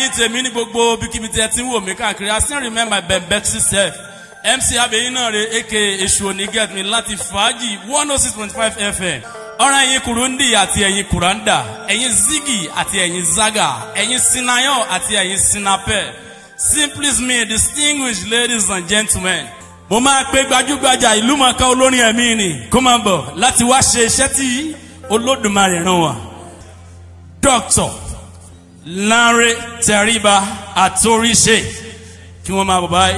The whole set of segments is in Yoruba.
ẹ̀yin tèmi ní gbogbo bíkíbi tí ẹ ti ń wò mí káàkiri i still remember bembexy self mc abeyin náà re aka èṣù òní get me láti fàájì one oh six point five fm ọ̀rọ̀ ẹ̀yin kurundi àti ẹ̀yin kuranda ẹ̀yin zigi àti ẹ̀yin zaga ẹ̀yin sinayan àti ẹ̀yin sinapẹ simply me distinguished ladies and gentlemen mo máa pe gbajúgbajà ìlú mọ̀ọ́ká olórin ẹ̀mí ni kó máa bọ̀ láti wá ṣe iṣẹ́ tí olódùmarè ràn wá dr lanre tẹríba àtòríṣe kí wọ́n máa bọ̀ báyìí.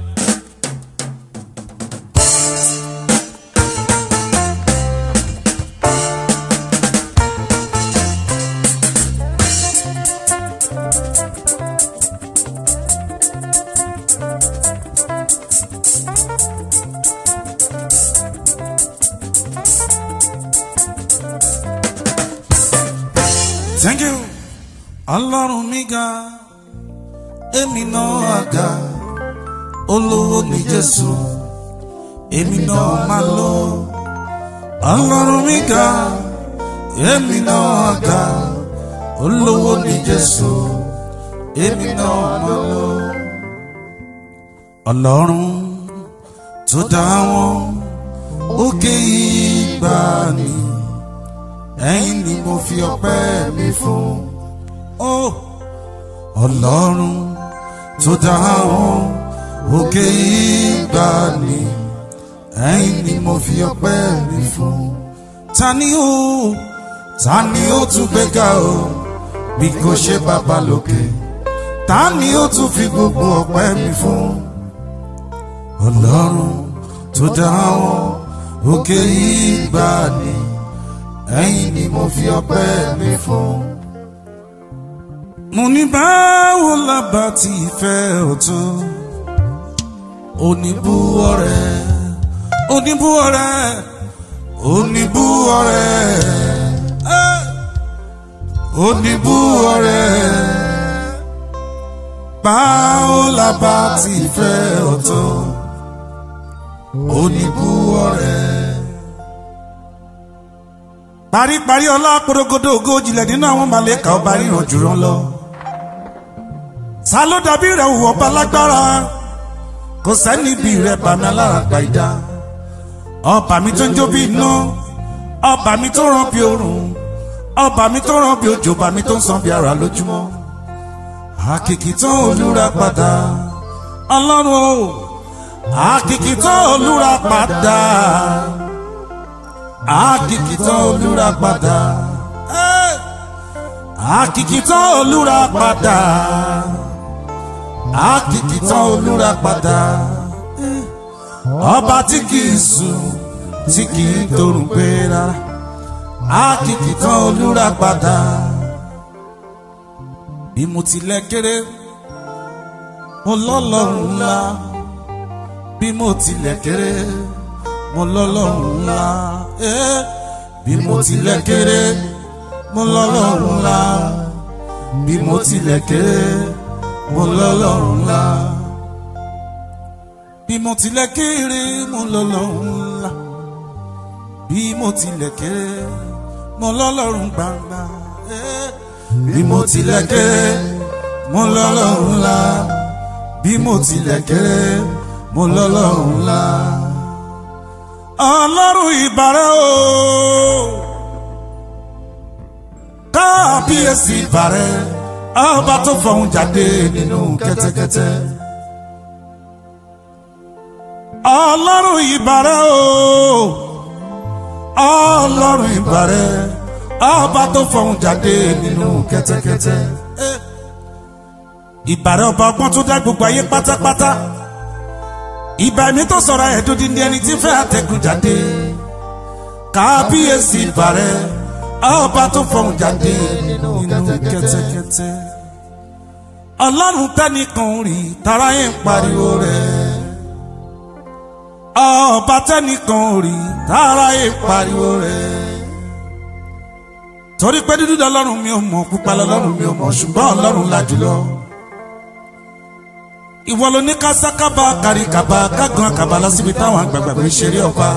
Thank you. Ọlọ́run mi ga, èmi náà ga, olówó ni Jésù, èmi náà máa lọ. Ọlọ́run mi ga, èmi náà ga, olówó ni Jésù, èmi náà máa lọ. Ọlọ́run tó dá wọn òkè ìgbàanì ẹ̀yin ni mo fi ọpẹ́ mi fún. Ó ọlọ́run tó dá wọn òkè ìgbàanì ẹ̀yin ni mo fi ọpẹ́ mi fún. Ta ni ó ta ni ó tún gbéga o bí kò ṣe bàbá lókè ta ni ó tún fi gbogbo ọpẹ́ mi fún. Ọlọ́run tó dá wọn òkè ìgbàanì ẹ̀yin ni mo fi ọpẹ́ mi fún. mo ní báwo lábà tí ìfẹ́ ọ̀tún oníbú ọ̀rẹ́ oníbú ọ̀rẹ́ oníbú ọ̀rẹ́ eh, oníbú ọ̀rẹ́ báwo lábà tí ìfẹ́ ọ̀tún oníbú ọ̀rẹ́ paríparí ọlá porogodo ogójì lẹ̀ nínú àwọn màlẹ́kà ọba ríran jùlọ lọ. ta ló dàbí rẹ̀ wù ọba lágbára kò sẹ́ni bí rẹ̀ bàmí alára gba ìdá. ọba mi tó ń jó bí iná ọba mi tó ràn bí òrùn ọba mi tó ràn bí òjò ọba mi tó ń san bí ara lójúmọ́. àkìkì tó olúra padà ọlọ́run o àkìkì tó olúra padà àkìkìtàn olúra padà àkìkìtàn olúra padà àkìkìtàn olúra padà ọba tí kìí sùn tí kìí torùn gbéra àkìkìtàn olúra padà bí mo tilẹ̀ kéré mo lọ́lọ́run ńlá bí mo tilẹ̀ kéré mo lọ́lọ́run ńlá eh, bí mo tilẹ̀ kéré mo lọ́lọ́run ńlá bí mo tilẹ̀ kéré mo lọ́lọ́run ńlá bí mo tilẹ̀ kéré mo lọ́lọ́run ńlá bí mo tilẹ̀ kéré mo lọ́lọ́run gbangba eh, bí mo tilẹ̀ kéré mo lọ́lọ́run ńlá bí mo tilẹ̀ kéré mo lọ́lọ́run ńlá ọlọ́run ìbàrẹ̀ o kábíyèsí ìbàrẹ̀ ọba tó fọ̀hún jáde nínú kẹ́tẹ́kẹ́tẹ́ ọlọ́run ìbàrẹ̀ o ọlọ́run ìbàrẹ̀ ọba tó fọ̀hún jáde nínú kẹ́tẹ́kẹ́tẹ́ ìbàrẹ̀ ọba ọgbọ́n tó dá gbogbo ayé pátápátá ìbà mi tó sọ̀rọ̀ ẹ̀dùn di ní ẹni tí fẹ́ àtẹ̀gùn jáde kábíyèsí ìbàrẹ̀ ọba tó fọ̀hún jáde nínú kẹ́tẹ́kẹ́tẹ́ ọlọ́run tẹ́nìkan rí tara yẹn pariwo rẹ̀ ọba tẹ́nìkan rí tara yẹn pariwo rẹ̀ torí pé dúdú lọ́lọ́run mi ò mọ̀ pupa lọ́lọ́run mi ò mọ̀ ṣùgbọ́n ọlọ́run la jùlọ ìwọ ló ní kásákábà kàríkàbà kágan àkàbà lásìbí táwọn àgbààgbà fi ṣeré ọba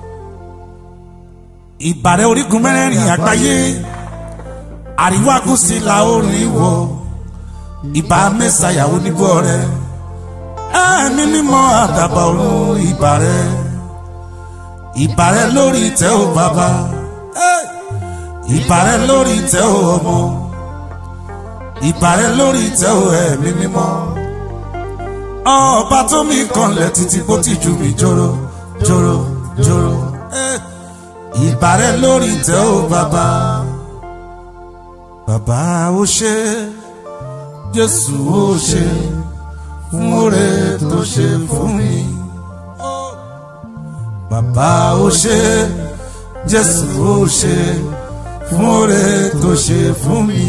ìbàrẹ̀ orígun mẹ́rẹ̀ẹ̀rin àgbáyé àríwá gúúsù ìlà oòrùn ìwọ̀ ìbà mẹ́sàyà onígbọ́ rẹ ẹ̀mí mímọ́ àdàbà ọ̀run ìbà rẹ ìbà rẹ lórí ìtẹ́ ò bàbá ìbà rẹ lórí ìtẹ́ ò ọmọ ìbà rẹ lórí ìtẹ́ ò ẹ̀mí mímọ́ ọba tó mi kanlẹ̀ títí bó ti ju mi jòrò jòrò jòrò ìbà rẹ lórí ìtẹ́ ò bàbá bàbá ó ṣe jésù ó ṣe fún oore tó ṣe fún mi bàbá ó ṣe jésù ó ṣe fún oore tó ṣe fún mi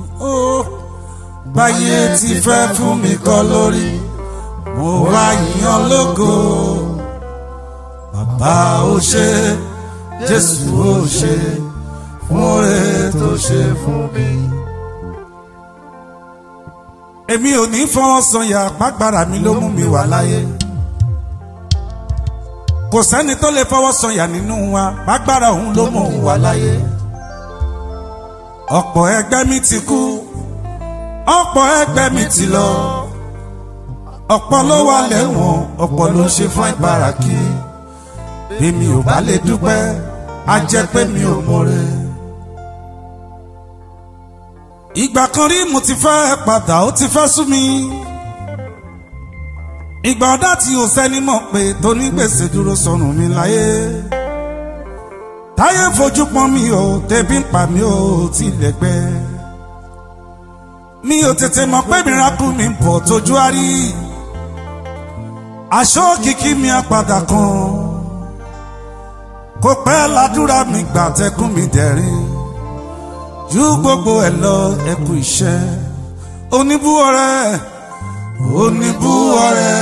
báyé ti fẹ́ fún mi kọ́ lórí mo wá yíyan lógo bàbá ó ṣe jésù ó ṣe fún oore tó ṣe fún mi. èmi ò ní fọwọ́ sọyà pàgbára mi ló mú mi wà láyé kò sẹ́ni tó lè fọwọ́ sọyà nínú wa pàgbára òun ló mú òun wà láyé ọ̀pọ̀ ẹgbẹ́ mi ti kú ọ̀pọ̀ ẹgbẹ́ mi ti lọ ọ̀pọ̀ ló wà lẹ́wọ̀n ọ̀pọ̀ ló ń ṣe fún ìbára kí bí mi ò bá lè dúpẹ́ á jẹ́ pé mi ò mọ̀re. ìgbà kan rí mo ti fẹ́ padà ó ti fẹ́ sú mi. ìgbà ọ̀dá tí o sẹ́ni mọ̀ pé tónígbèsè dúró sọnù mi láyé. táyé fojú pọ́n mi ò tẹ̀bí ń pa mi ò tilẹ̀ gbẹ. mi ò tètè mọ̀ pé mìíràn mi ń bọ̀ tójú á rí. aṣọ kìkì mi á padà kan kò pẹ́ ládùúrà mi gbà tẹkùn mi dẹ̀rín ju gbogbo ẹ̀ lọ ẹkú iṣẹ́ oníbú ọ̀rẹ́ oníbú ọ̀rẹ́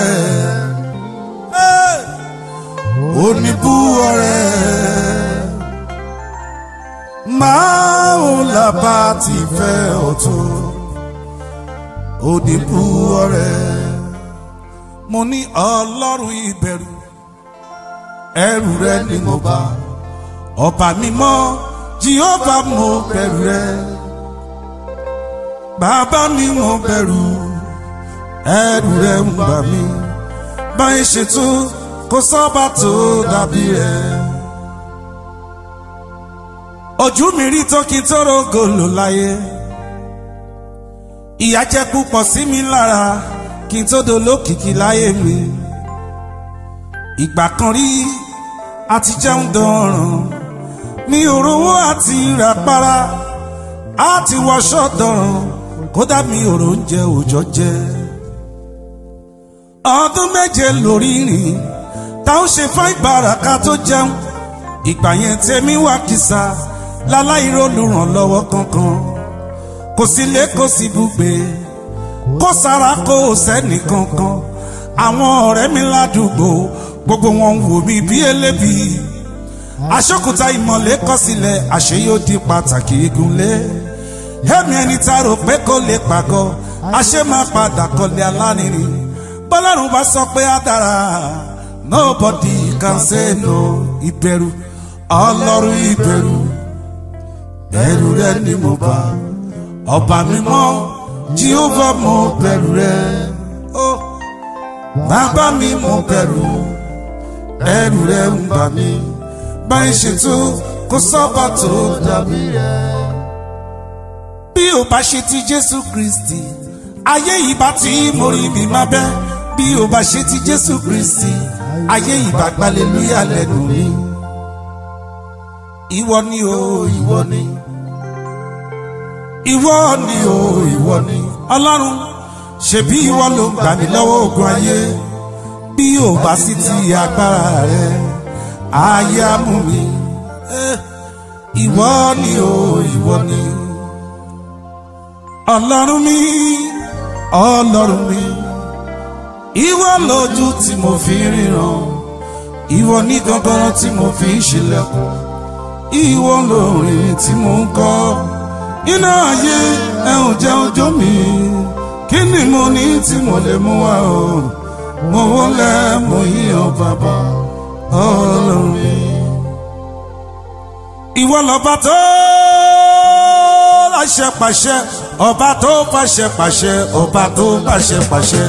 oníbú ọ̀rẹ́ máa ń làbá ti fẹ́ ọ̀tọ̀ oníbú ọ̀rẹ́ mo ní ọlọ́run ìbẹ̀rù ẹrù rẹ ni mo bá ọba mímọ́ jehova mo bẹ̀rù rẹ bàbá mi mo bẹ̀rù ẹrù rẹ ń bà mí báyìí ṣètò kò sọ́ba tó dàbí rẹ. ojú mi rí tókì tó rògòlò láyé ìyà jẹ́ púpọ̀ sí mi lára kí n tó dolókìkí láyé mi ìgbà kan rí àti jẹun dọ̀ràn mi ò rówó àti ràpárá àti wọṣọ dọ̀ràn kódà mi ò róúnjẹ òòjọ́ jẹ. ọdún méje lórí rìn táwọn ṣe fún ìbáraka tó jẹun ìgbà yẹn tèmi wá kìsà láláì rólùrànlọ́wọ́ kankan kò sí lé kò sí bùgbé kò sára kò sẹ́nì kankan àwọn ọ̀rẹ́ mi ládùúgbò gbogbo wọn ń wò mí bí elébi aṣọ́kùtà ìmọ̀lẹ́ kọ́ sílẹ̀ àṣẹ yóò di pàtàkì igunlé ẹ̀mí ẹni tá a rò pé kò lè pàgọ́ àṣẹ máa padà kọ́lé alárinrin bọ́lárùn bá sọ pé á dára nobody can say no ìbẹ̀rù ọlọ́run ìbẹ̀rù ẹ̀rù rẹ ni mo bá ọba mímọ́ jíhóvá mo bẹ̀rù rẹ bàbá mi mo bẹ̀rù ẹrù rẹ ń bà mí báyìí ṣètò kò sọ́ba tó dàbí rẹ. bí o bá ṣe ti jésù kristi ayé yìí bá tí mo rí bí má bẹ́ bí o bá ṣe ti jésù kristi ayé yìí bá gbalẹ̀lúyà lẹ́nu mi. ìwọ ni o ìwọ ni ìwọ ni o ìwọ ni ọlọ́run ṣebí ìwọ ló ń gbà mí lọ́wọ́ ogun ayé bí ò bá sí ti agbára rẹ ayé á mú mi ìwọ ni o ìwọ ni ọlọ́run mi ọlọ́run mi ìwọ lójú tí mo fi ríran ìwọ ní gangan tí mo fi ń ṣílẹ̀kùn ìwọ lórin tí mo ń kọ́ iná ayé ẹ ò jẹun jó mi kí ni mo ní tí mo lè mú wá o mo wọlé mo yíyan bàbá ọlọ́run mi. ìwọ lọ́ba tó láṣẹ pàṣẹ ọba tó pàṣẹ pàṣẹ ọba tó pàṣẹ pàṣẹ.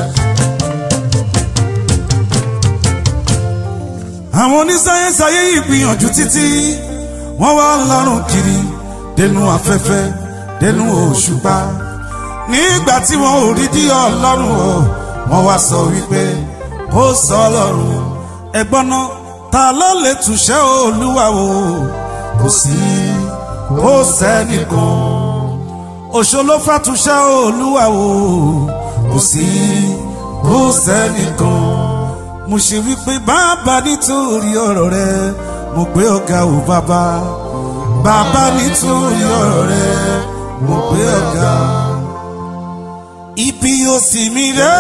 àwọn onísáyẹ́nsì ayé yìí gbìyànjú títí wọ́n wá lọ́rùn kiri dẹnu afẹ́fẹ́ dẹnu òṣùpá nígbà tí wọn ò rí dí ọlọ́run o wọ́n wá sọ wípé ó sọ ọlọ́run ẹ̀gbọ́n náà ta ló lè túṣẹ́ olúwa o kò sí kò sẹ́nìkan òṣòló fàtúnṣẹ́ olúwa o kò sí kò sẹ́nìkan mo ṣe wípé bàbá nítorí ọ̀rọ̀ rẹ mo gbé ọ̀gá o bàbá bàbá nítorí ọ̀rọ̀ rẹ mo gbé ọ̀gá ibi yóò sì mí rẹ́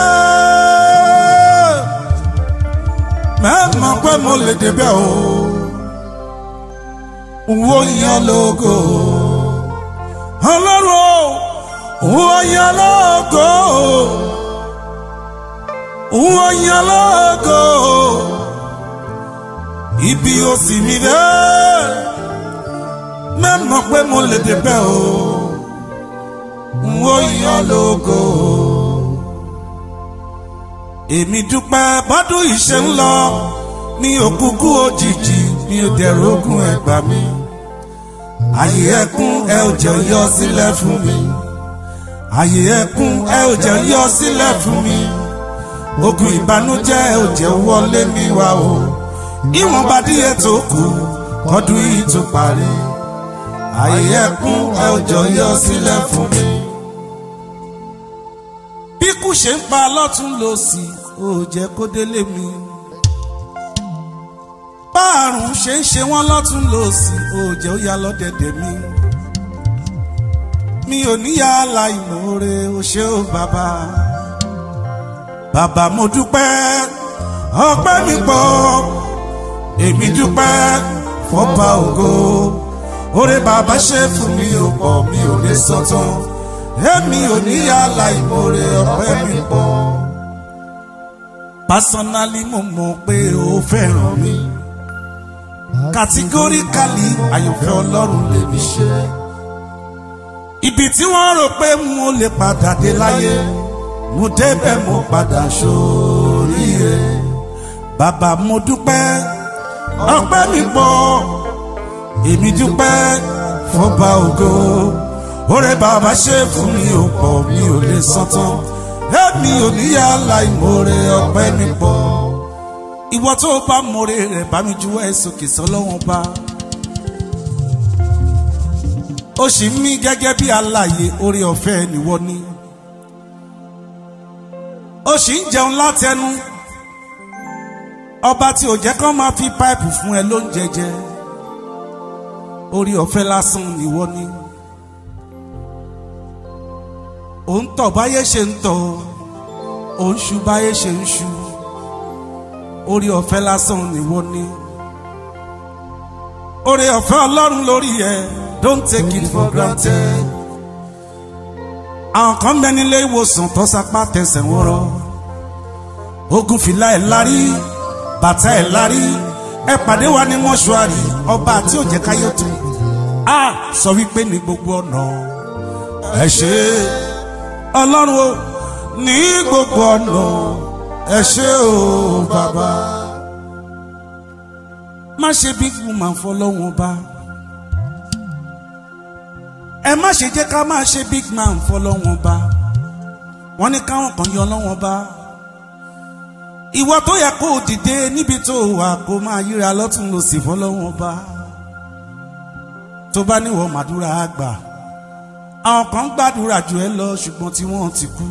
mẹ́mọ̀ pé mo lè débẹ̀ o wo yan lógo ọlọ́run o wo yan lógo wo yan lógo ibi ó sì mí dé mẹ́mọ̀ pé mo lè débẹ̀ o wo yan lógo èmi dúpẹ́ bọ́dún ìṣe ń lọ ní òkúkú òjijì mi ò dẹ̀rọ ogun ẹ̀gbà mi àyè ẹkún ẹ ò jẹ́ yọ sílẹ̀ fún mi àyè ẹkún ẹ ò jẹ́ yọ sílẹ̀ fún mi ogun ìbànújẹ́ ẹ ò jẹ́ wọlé mi wá o ìwọ̀nba díẹ̀ tó kù kọ́dún yìí tó parí àyè ẹkún ẹ ò jẹ́ yọ sílẹ̀ fún mi bí kù ṣe ń pa lọ́tún lọ́sì ò jẹ́ kó délé mi. báàrùn ṣe ń ṣe wọ́n lọ́tún lọ́sì ò jẹ́ ó yá lọ́dẹ̀dẹ̀ mi. mi ò níyà aláìmoore ó ṣe ó bàbá. bàbá mo dúpẹ́ ọpẹ́ mi pọ̀ èmi dúpẹ́ fọ́ba ògo oore bàbá ṣe fún mi ò pọ̀ mi ò lè sọ tán èmi ò ní aláìmoore ọpẹ́ mi pọ̀. pásánálì mo mọ̀ pé o fẹ́ràn mi kàtígóríkàlì àyànfẹ́ ọlọ́run lèmi ṣe. ibi tí wọ́n rò pé mo lè padà dé láyé mo débẹ̀ mo padà sóríire. bàbá mo dúpẹ́ ọpẹ́ mi pọ̀ èmi dúpẹ́ fọba ògo oore bàbá ṣe fún mi ò pọ̀ mi ò lè san tán èmi ò níyà láìmoore ọpẹ́ mi pọ̀ ìwọ tó bá moore rẹ̀ bá mi juwọ́ ẹ̀ sókè sọ́lọ́wọ́n bá ó sì ń mí gẹ́gẹ́ bí alààyè oore ọ̀fẹ́ nìwọ ni ó sì ń jẹun látẹnu ọba tí ò jẹ́ kán máa fi páìpù fún ẹ ló ń jẹjẹ oore ọ̀fẹ́ lásán nìwọ ni. Ni ò ń tọ̀ báyé ṣe ń tọ̀ ò ń ṣu báyé ṣe ń ṣu orí ọ̀fẹ́ lásán nìwọ ni orí ọ̀fẹ́ ọlọ́run lórí ẹ don't take it for granted àwọn kan bẹ nílé ìwòsàn tó sapá tẹsẹ̀ ń rọ ogun fìlà ẹ̀ lárí bàtà ẹ̀ lárí ẹ pàdé wa ní mọ́ṣúárì ọba àti òjẹ́káyọ̀ tó a sọ wípé ní gbogbo ọ̀nà ẹ ṣe é ọlọ́run o ní gbogbo ọ̀nà ẹ ṣé o bàbá. má ṣe bí woman fọlọ́wọ́n bá ẹ má ṣe jẹ́ ká máa ṣe big man fọlọ́wọ́n bá wọ́n ní káwọn kan yọ lọ́wọ́n bá ìwọ tó yẹ kó o dìde níbi tó wà kó máa yíra lọ́tún lọ́sì fọlọ́wọ́n bá tó bá níwọ̀ màdúrà àgbà àwọn kan gbàdúrà jù ẹ lọ ṣùgbọ́n tí wọ́n ti kú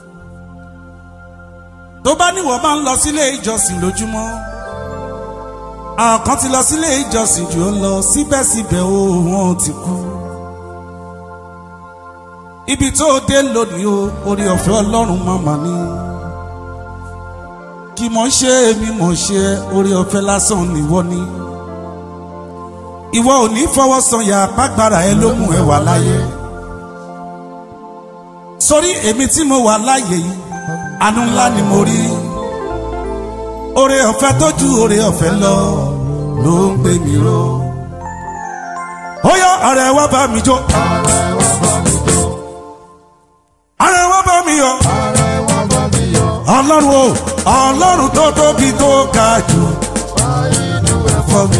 tó bá níwọ̀ máa ń lọ sílé ìjọsìn lójúmọ́ àwọn kan ti lọ sílé ìjọsìn jù ọ lọ síbẹ̀síbẹ̀ o wọ́n ti kú ibi tó o dé lónìí o orí ọ̀fẹ́ ọlọ́run màmá ni kí mọ̀ ṣe èmi mọ̀ ṣe orí ọ̀fẹ́ lásán nìwọ ni ìwọ ò ní fọwọ́ sọ̀yà pàgbára ẹ ló mú ẹ wà láyé sórí èmi tí mo wà láàyè yìí àánú ńlá ni mo rí oore ọ̀fẹ́ tó ju oore ọ̀fẹ́ lọ ló ń gbé mi ró ó yá ọ̀rẹ́ wá bá mi jó ọlọ́run o ọlọ́run tó tóbi tó ga jù inú ẹ̀fọ́ mi.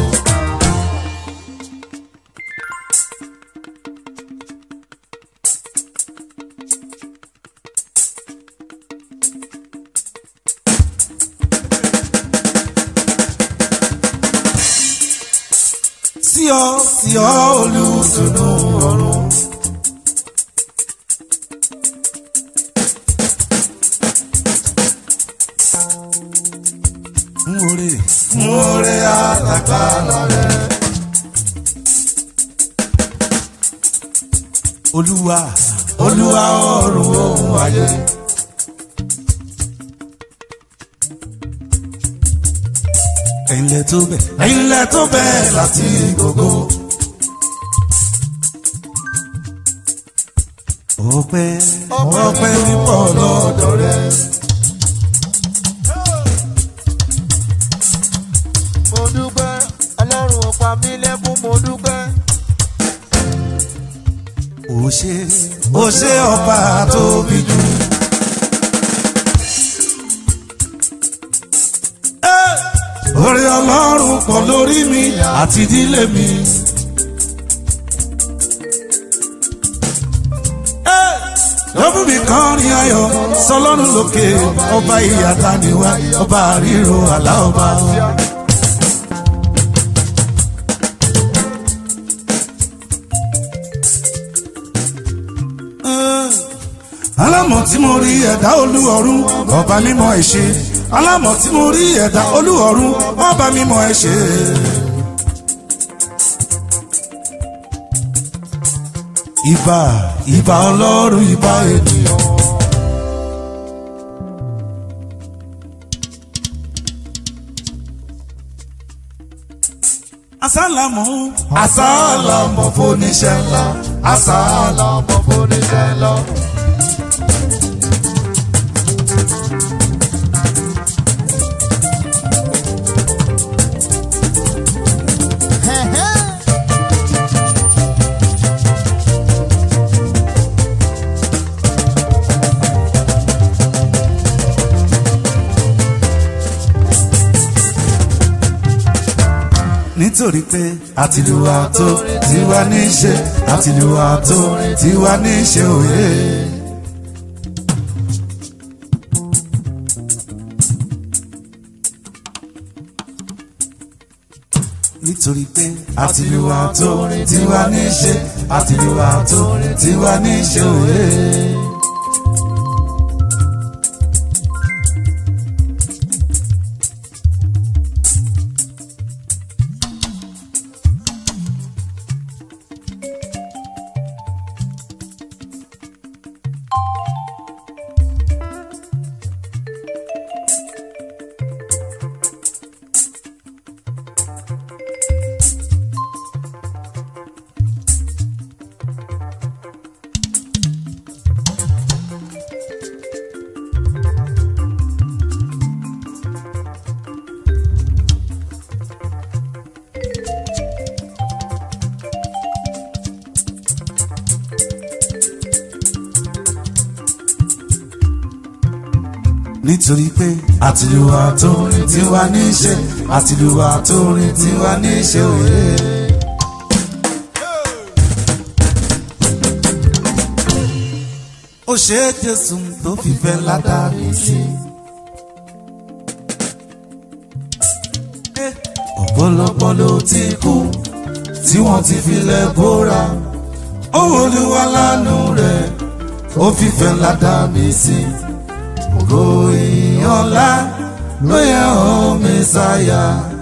sí ọ sí ọ olùtùnú ọ̀run. Nwore nwore àtàkàlà rẹ. Olúwa Olúwa ọ̀run ohun ayé. Ẹ̀yin lẹ tó bẹ̀. Ẹ̀yin lẹ tó bẹ̀ láti gbogbo. Ọpẹ́ ọpẹ́ nípọ̀ lọ́dọ̀ rẹ. mo dúpẹ́ ọlọ́run ò pa mí lẹ́kún mo dúpẹ́. Ó ṣe ó ṣe ọba tóbi jù. Orí ọlọ́run pọ̀ lórí mi àti ìdílé mi. Lọ́bù mi kan ní ayọ̀ sọlọ́run lókè ọba ìyàtà níwá ọba àríro àlá ọba. alámọ̀ tí mo rí ẹ̀dá olúọ̀run ọba mímọ́ ẹ̀ ṣe alámọ̀ tí mo rí ẹ̀dá olúọ̀run ọba mímọ́ ẹ̀ ṣe. ìbà ìbà ọlọ́run ìbà ènìyàn. asálàmù asálàmù fóníṣẹ́ ńlá asálàmù. ọmọ fúnisẹ́ lọ. nítorí pé àtìlúwa tó tiwa ní í ṣe àtìlúwa tó tiwa ní í ṣe òye. nítorí pé àtìlúwa tó tiwa ní í ṣe àtìlúwa tó tiwa ní í ṣe òye. nítorí pé àtìlúwa tó tiwa ní í ṣe àtìlúwa tó tiwa ní í ṣe òye. ó ṣe é jésù tó fìfẹ́ ládàá mi sí. ọ̀pọ̀lọpọ̀ ló ti kú tí wọ́n ti filẹ̀ bóra ó wọlúwa lánàá rẹ̀ ó fìfẹ́ ládàá mi sí. ògo ìyànlá ló yẹ ọ́ mẹ́sàáyà.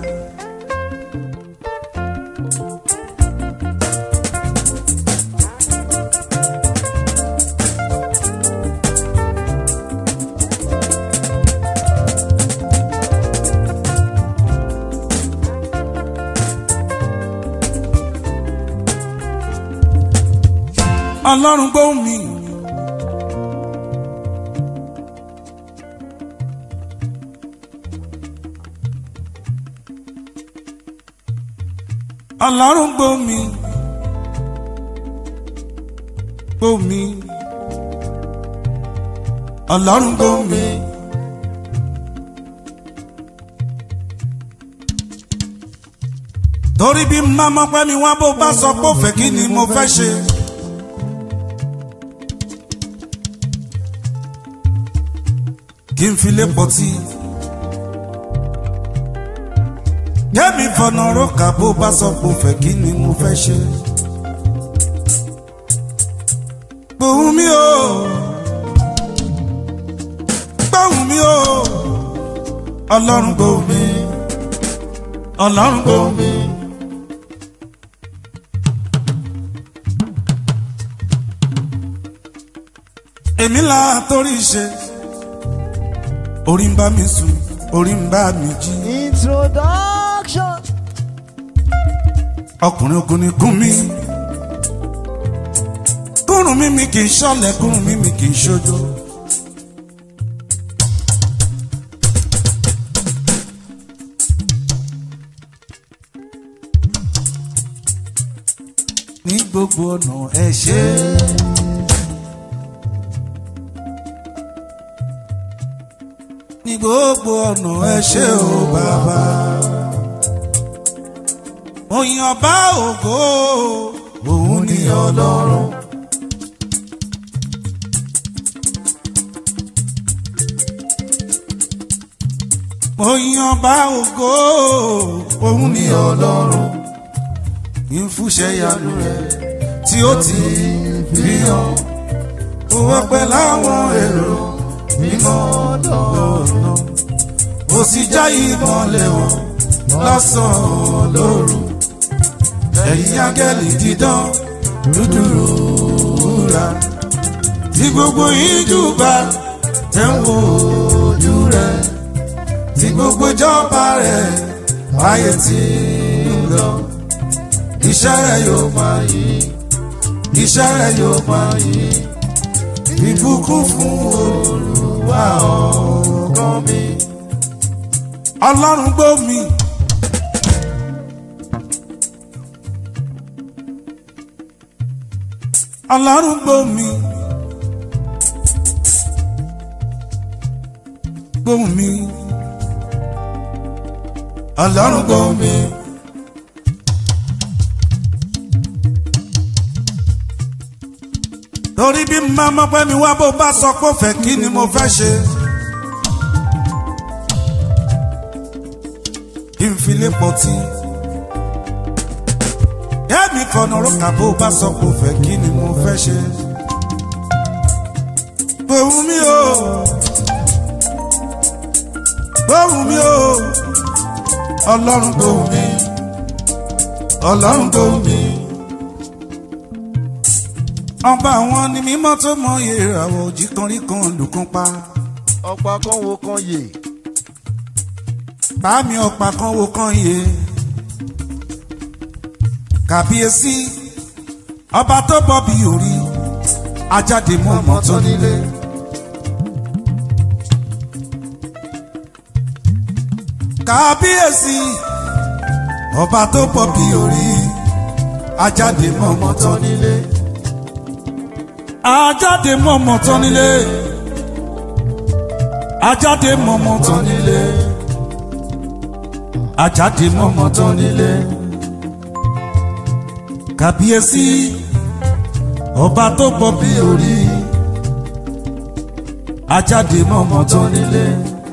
ọlọ́run gbóhùn mi. ọlọ́run gbóhùn mi. gbóhùn mi. ọlọ́run gbóhùn mi. torí bí mama pẹ́ mi wá bó bá sọ pé ó fẹ́ kí ni mo fẹ́ ṣe. kí n fi lé pọtí. kẹ́mi fọ̀nà rókà bó bá sọ pé ó fẹ́ kí ni mo fẹ́ ṣe. gbóhùn mi o gbóhùn mi o ọlọ́run gbóhùn mi ọlọ́run gbóhùn mi. èmi là torí ṣe orí ń bá mi sùn orí ń bá mi jí. Introduction. ọkùnrin ogun ni kún mi kúrùn mi mi kì í ṣọlẹ̀ kúrùn mi mi kì í ṣojo. ní gbogbo ọ̀nà ẹ ṣe é. ní gbogbo ọ̀nà ẹ ṣe o bàbá. òyìn bá ògo òun ni ọlọ́run. òyìn bá ògo òun ni ọlọ́run. ìfúnṣẹ́ yanu rẹ̀ tí ó ti fi hàn. òun pẹ̀ láwọn èrò mímọ́ lọ́nà. ó sì já ìmọ̀lẹ̀ wọn lọ́sàn-án lóru. ẹ̀yin áńgẹ́lì dídán dúdúrú wúrà. tí gbogbo ìjú bá tẹ̀ ń wo ojú rẹ̀. tí gbogbo ìjọba rẹ̀ ayé tí ń lọ. iṣẹ́ rẹ̀ yóò máa yí. iṣẹ́ rẹ̀ yóò máa yí. ìbùkún fún olùwà ọkàn mi. ọlọ́run gbọ́ mi. ọlọ́run gbọ́ mi. gbóhùn mi. ọlọ́run gbọ́ mi. torí bí màmá pẹ́ mi wá bó bá sọ pé ó fẹ́ kí ni mo fẹ́ ṣe. kí n fi lé pọtí. Yẹ́mi fọ̀nà rókà bó bá sọ pé ó fẹ́ kí ni mo fẹ́ ṣe. Gbóhùn mi o. Gbóhùn mi o. Ọlọ́run gbóhùn mi. Ọlọ́run gbóhùn mi. Ọba àwọn ni mímọ́ tó mọ ìràwọ̀ òjì kan rí kan lùkún pa. ọ̀pá kan wo kan yè Bámi ọ̀pá kan wo kan yé. Kàbíyèsí ọba tó bọ̀ bí orí ajáde mú ọmọ tó nílé. Kàbíyèsí ọba tó bọ̀ bí orí ajáde mú ọmọ tó nílé. Ajáde mú ọmọ tó nílé. Ajáde mú ọmọ tó nílé ajáde mọ́mọ́ tán nílé. kàbíyèsí ọba tó bọ̀ bí orí ajáde mọ́mọ́ tán nílé.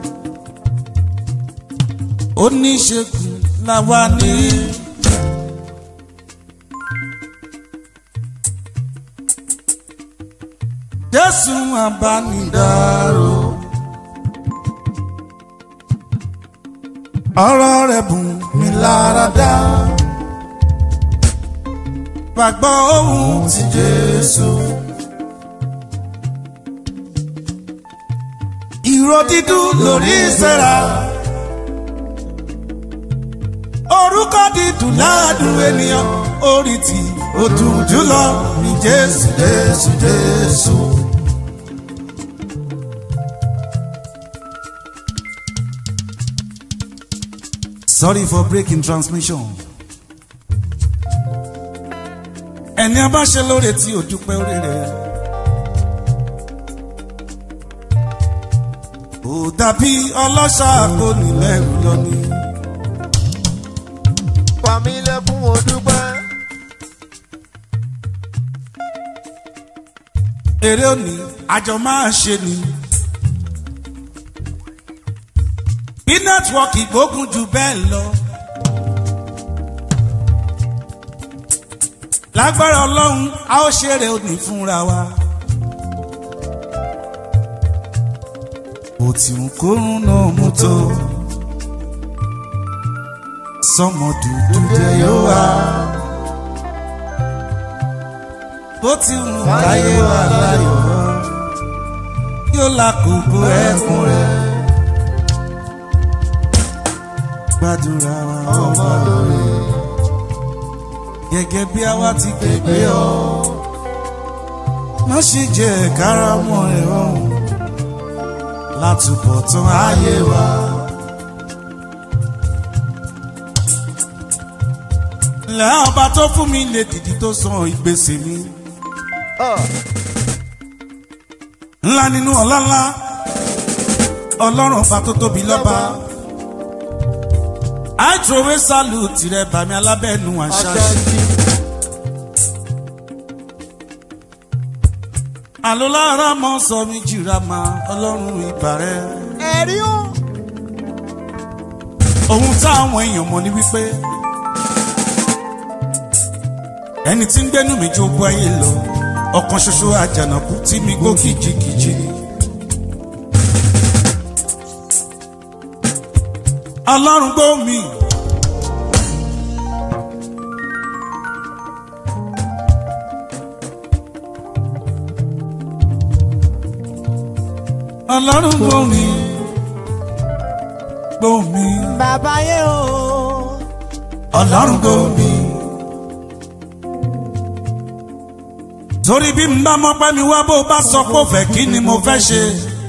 oníṣègùn làwa ní. jésù àbánidáró. ọ̀rọ̀ rẹ̀ bùn mí lára dá. Gbàgbọ́ ohun ti Jésù. Ìró dídùn lórí ìsẹ́ra. Orúkọ dídùn ládùn ènìyàn. Orí tí ó dùn jùlọ ní Jésù Jésù Jésù. Sorry for breaking transmission. Ẹni a bá ṣe lóore tí ò dúpẹ́ orí rẹ̀. Ò dàbí ọlọ́ṣà kò ní lẹ́rù lọ ni. pa mí lẹ́kún mo dúpẹ́. eré òní àjọ máa ṣe ni. bí nẹ́tíwọ́ọ̀kì gbógun jù bẹ́ẹ̀ lọ. lágbára ọlọ́run a ó ṣeré òní fúnra wa. bó ti ń kórun náà mú tó. sọmọ dúdú jẹ yóò wá. bó ti ń káyé wà láyọ̀ yóò lákòókò ẹ̀kún rẹ̀. gbàdúrà wa ọmọ lórí gẹ́gẹ́ bí àwa ti gbègbè ọ́ má ṣe jẹ́ kárámọ́ ẹ̀ ọ̀hún látúbọ̀ tán ayé wa. lẹ́ ọba tó fún mi lè dìdí tó san ìgbésẹ̀ mi. ńlá nínú ọ̀la ńlá ọlọ́run ọba tó tóbi lọ́ba. àìtòwé sálù tirẹ̀ bàmí alábẹ́nu àṣàṣì. àlọ́lára mọ́ sọ mi jìra ma ọlọ́run ìbàrẹ́. ẹ̀rí o. ohun táwọn èèyàn mọ̀ ní wípé ẹni tí ń gbénú mi jó bọ́ ayé lọ ọ̀kan ṣoṣo àjànàkú tí mi gbó kìjikìji ni. ọlọ́run gbó mi. ọlọ́run gbó mi. gbó mi. bàbá yé o. ọlọ́run gbó mi. torí bí n bá mọ́ pẹ́ mi wá bó bá sọ pé ó fẹ́ kí ni mo fẹ́ ṣe.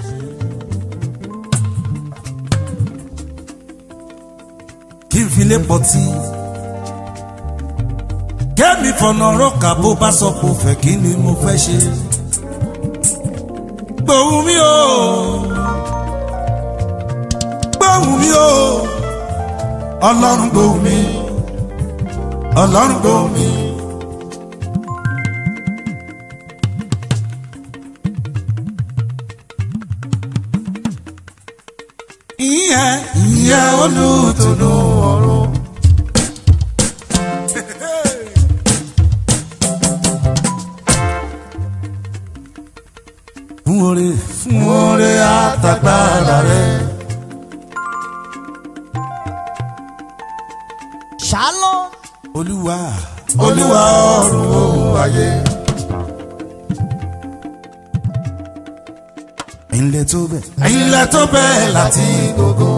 kí n fi lè pọ̀ tí. kémi fọ̀nà rọ́ọ̀kà bó bá sọ pé ó fẹ́ kí ni mo fẹ́ ṣe. gbóhùn mi o gbóhùn mi o ọlọ́run gbóhùn mi ọlọ́run gbóhùn mi. ìyẹn ìyẹn olùtùnú ọ̀run. fún oore fún oore àtàgbàrà rẹ. shalom. olúwa olúwa ọ̀run òun ayé. ẹ̀yin lẹ tó bẹ̀. ẹ̀yin lẹ tó bẹ̀ láti gbogbo.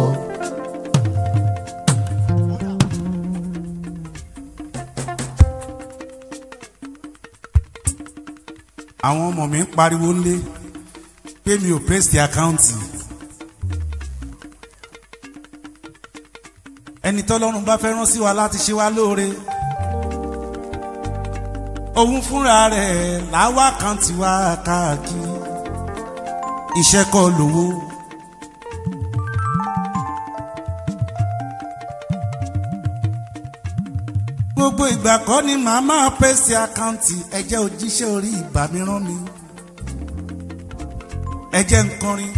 àwọn ọmọ mi ń pariwo ńlé pé mi ò pèsè àkáǹtì. ẹni tọ́lọ́run bá fẹ́ rán sí wa láti ṣe wá lóore òun fúnra rẹ̀ láwá kan ti wá káàkiri iṣẹ́ kọ́ lówó. gbogbo ìgbà kọ́ ni màá máa pèsè àkáǹtì ẹ̀jẹ̀ òjíṣẹ́ orí ìbá mi rán mi ẹ̀jẹ̀ nkọrin.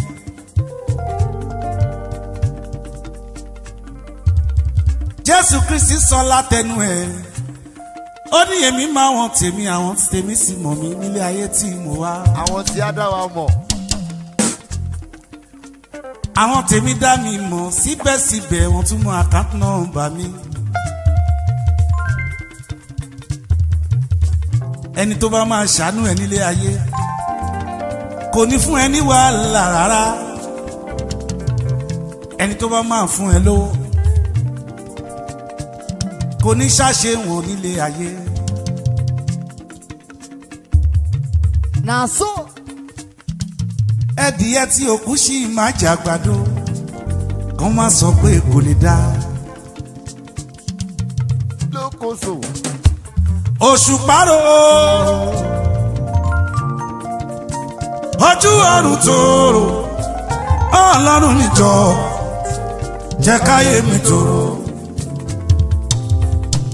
jésù kristi sọ látẹnu ẹ ó ní èmi máa wọn tèmi àwọn tèmi sì mọ mi nílé ayé tí mo wá. àwọn tí á dá wa mọ̀. àwọn tèmi dá mi mọ̀ síbẹ̀síbẹ̀ wọ́n tún mọ àkáǹtì nọ́mbà mi. ẹni tó bá máa ṣàánú ẹ nílé ayé kò ní fún ẹ ní wàhálà rárá ẹni tó bá máa fún ẹ lówó kò ní ṣàṣe wọn nílé ayé. na so. ẹdìyẹ tí òkú sì máa jàgbàdo kàn má sọ pé kò lè dá. lókoso. oṣù párò ojú ọrùn tòrò ọlọ́run níjọ jẹ́ káyé mi tòrò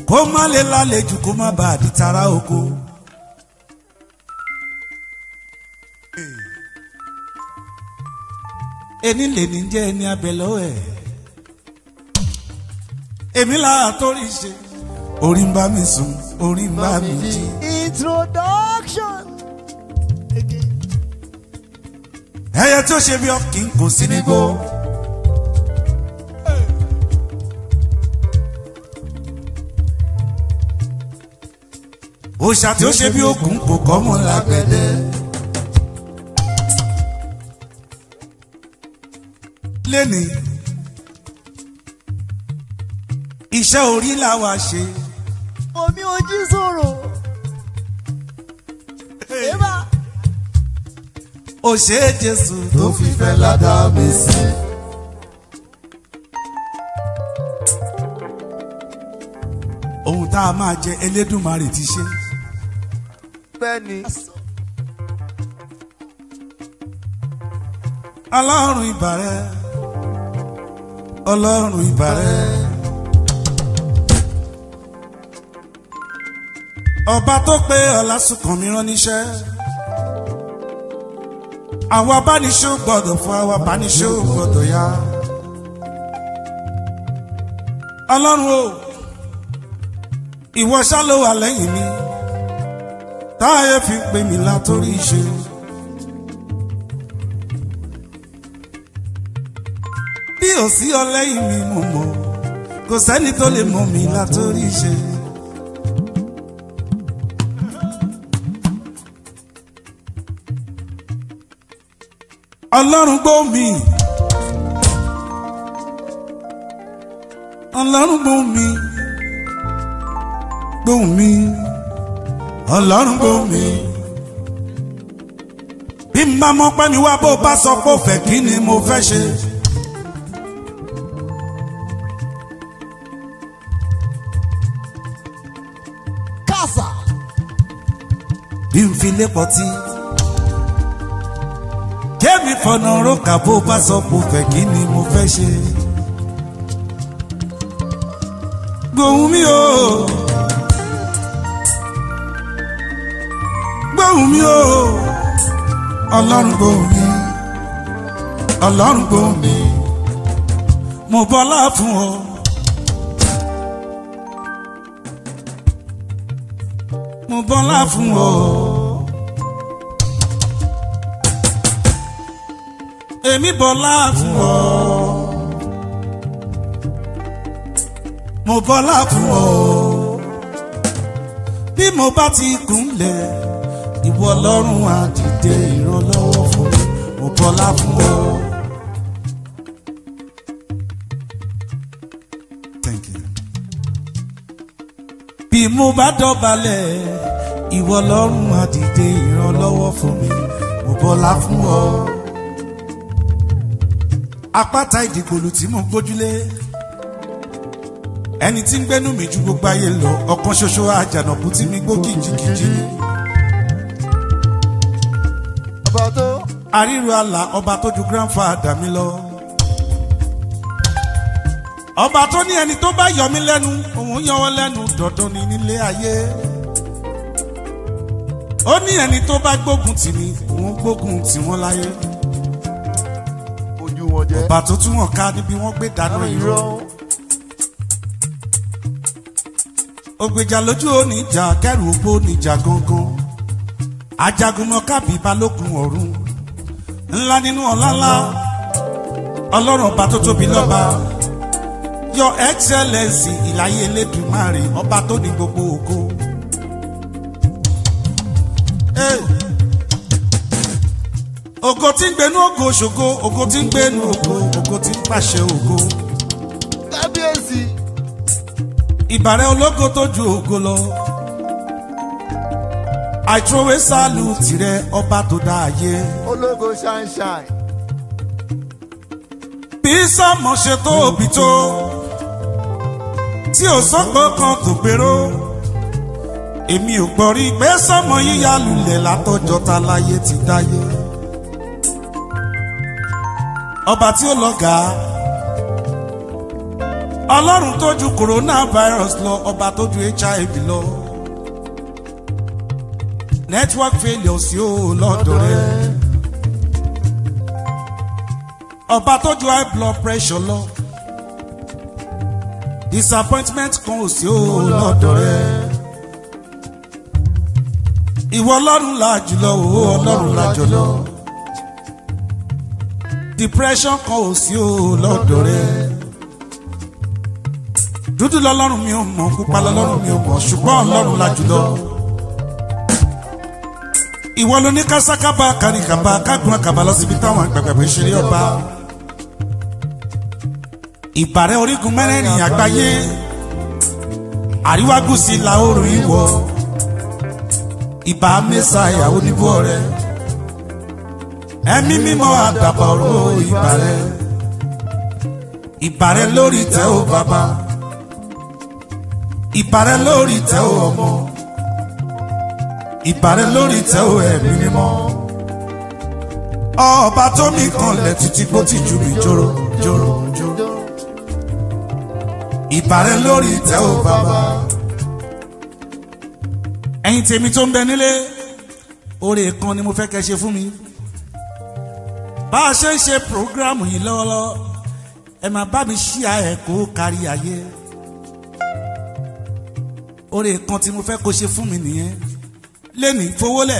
kó má lè lálejò kó má bàa di tara oko. ẹni lè ní jẹ́ ẹni abẹ lọ́wọ́ ẹ̀ èmi lára torí ṣe orí ń bá mi sùn orí ń bá mi jí. Introduction. ẹyẹ tó ṣe bí ọkìn kò sí nígbó. òòṣà tí ó ṣe bí òkun kò kọ́ mọ́ lágbẹ̀dẹ. lẹ́ni iṣẹ́ orí làwa ṣe. Omi ojú sọ̀rọ̀. Eba. ó ṣe é jésù tó fi fẹ́ ládàá mi sí. ohun tá a máa jẹ elédùnmarè ti ṣe. Bẹ́ẹ̀ni. ọlọ́run ìbàrẹ̀ ọlọ́run ìbàrẹ̀. ọba tó pé ọlásùnkànmí rán níṣẹ́ àwọn abániṣó gbọ́dọ̀ fún àwọn abániṣó gbọ́dọ̀ yá. ọlọ́run o ìwọ ṣá ló wà lẹ́yìn mi táyé fi pè mí látòrí ìṣe. bí ò sí ọ lẹ́yìn mi mo mọ̀ kò sẹ́ni tó lè mọ̀ mí látòrí ìṣe. ọlọ́run gbọ́ mi ọlọ́run gbọ́ mi gbọ́ mi ọlọ́run gbọ́ mi bí n bá mọ̀ pé mi wá bó bá sọ pé ó fẹ́ kí ni mo fẹ́ ṣe. Kásá. bí n fi lé pọtí. kémi fọ̀nà rókà bó bá sọ pé ó fẹ́ kí ni mo fẹ́ ṣe. gbóhùn mi o. gbóhùn mi o. ọlọ́run gbóhùn mi. ọlọ́run gbóhùn mi. mo bọ́lá fún ọ. mo bọ́lá fún ọ. èmi bọ́lá fún ọ. mo bọ́lá fún ọ. bí mo bá ti kúnlẹ̀ ìwọ ọlọ́run á dìde ìrànlọ́wọ́ fún mi mo bọ́lá fún ọ. Thank you bí mo bá dọ̀balẹ̀ ìwọ lọ́rùn àdìde ìrànlọ́wọ́ fún mi mo bọ́lá fún ọ. apáta ìdìgbòlù tí mo gbójúlé ẹni tí ń gbénú mi ju gbogbo ayé lọ ọ̀kan ṣoṣo àjànàkú tí mi gbó kìjìkìjì Ọba tó. àríro àlà ọba tó ju grandfather mi lọ. ọba tó ní ẹni tó bá yọ mí lẹ́nu òun yọ wọ́n lẹ́nu dandan ni nílé ayé. ó ní ẹni tó bá gbógun tì mí òun gbógun tì wọ́n láyé. Ojú wọn jẹ́. ọba tó tún wọn ká níbi wọ́n gbé dáná Àwọn irọ́. irọ́. ògbèjà lójú oníjà kẹrù ògbó oníjà gangan. ajagunmọ kábí balógun ọ̀run ńlá nínú ọ̀làlá ọlọ́run ọba tó tóbi lọ́ba your excellence ìláyé elédùnmáre ọba tó ní gbogbo ògo. Hey. ògo tí ń gbénú ògo ṣògo ògo tí ń gbénú ògo ògo tí ń pàṣẹ ògo Kábíyèsí. ìbàrẹ̀ ológo tó ju ògo lọ. àìtrówé sálù tirẹ̀ ọba tó dá ayé. Ológo ṣáínṣáìn. bí sọmọ ṣe tó òbí tó tí ò sọ́pọ̀ kan tó gbèrò èmi ò gbọ́ rí pé sọmọ yíya lulẹ̀ látọjọ́ ta láyé ti dáyé ọba tí ó lọ́gàá ọlọ́run tó ju coronavirus lọ ọba tó ju hiv lọ network failure sí o lọ́dọ̀ rẹ̀ ọba tó ju high blood pressure lọ disappointment kan ò sí o lọ́dọ̀ rẹ̀ ìwọ ọlọ́run la jùlọ o ọlọ́run la jùlọ depression kan ò sí o lọ́dọ̀ rẹ̀ dúdú lọ́lọ́run mi ò mọ̀ pupa lọ́lọ́run mi ò mọ̀ ṣùgbọ́n ọlọ́run la jùlọ ìwọ ló ní kásákábà kárìkàbà kágun àkàbà lọ síbi táwọn àgbàgbà ṣeré ọba ìbàrẹ̀ orígun mẹ́rẹ̀ẹ̀rin àgbáyé àríwá gúúsù ìlà oòrùn ìwọ̀ ìbà mẹ́sà ìyàwó níbú ọ̀rẹ́ ẹ̀mí mímọ́ àdàbà ọ̀rọ̀ ìbàrẹ̀ ìbàrẹ̀ lórí tẹ́ ò bàbá ìbàrẹ̀ lórí tẹ́ ò ọmọ ìbàrẹ̀ lórí tẹ́ ò ẹ̀mí mímọ́ ọba tó mi kanlẹ̀ títí bó ti jù mí jòrò jòrò jòrò ìbàrẹ̀ lórí tẹ́ ò bàbá ẹ̀yin tèmi tó ń bẹ nílé oore kan ni mo fẹ́ kẹ́ ṣe fún mi bá a ṣe ń ṣe programu yìí lọ́wọ́lọ́wọ́ ẹ máa bá mi ṣí ẹ̀ kó kárí ayé oore kan tí mo fẹ́ kó ṣe fún mi nìyẹn lẹ́nìí fowólẹ̀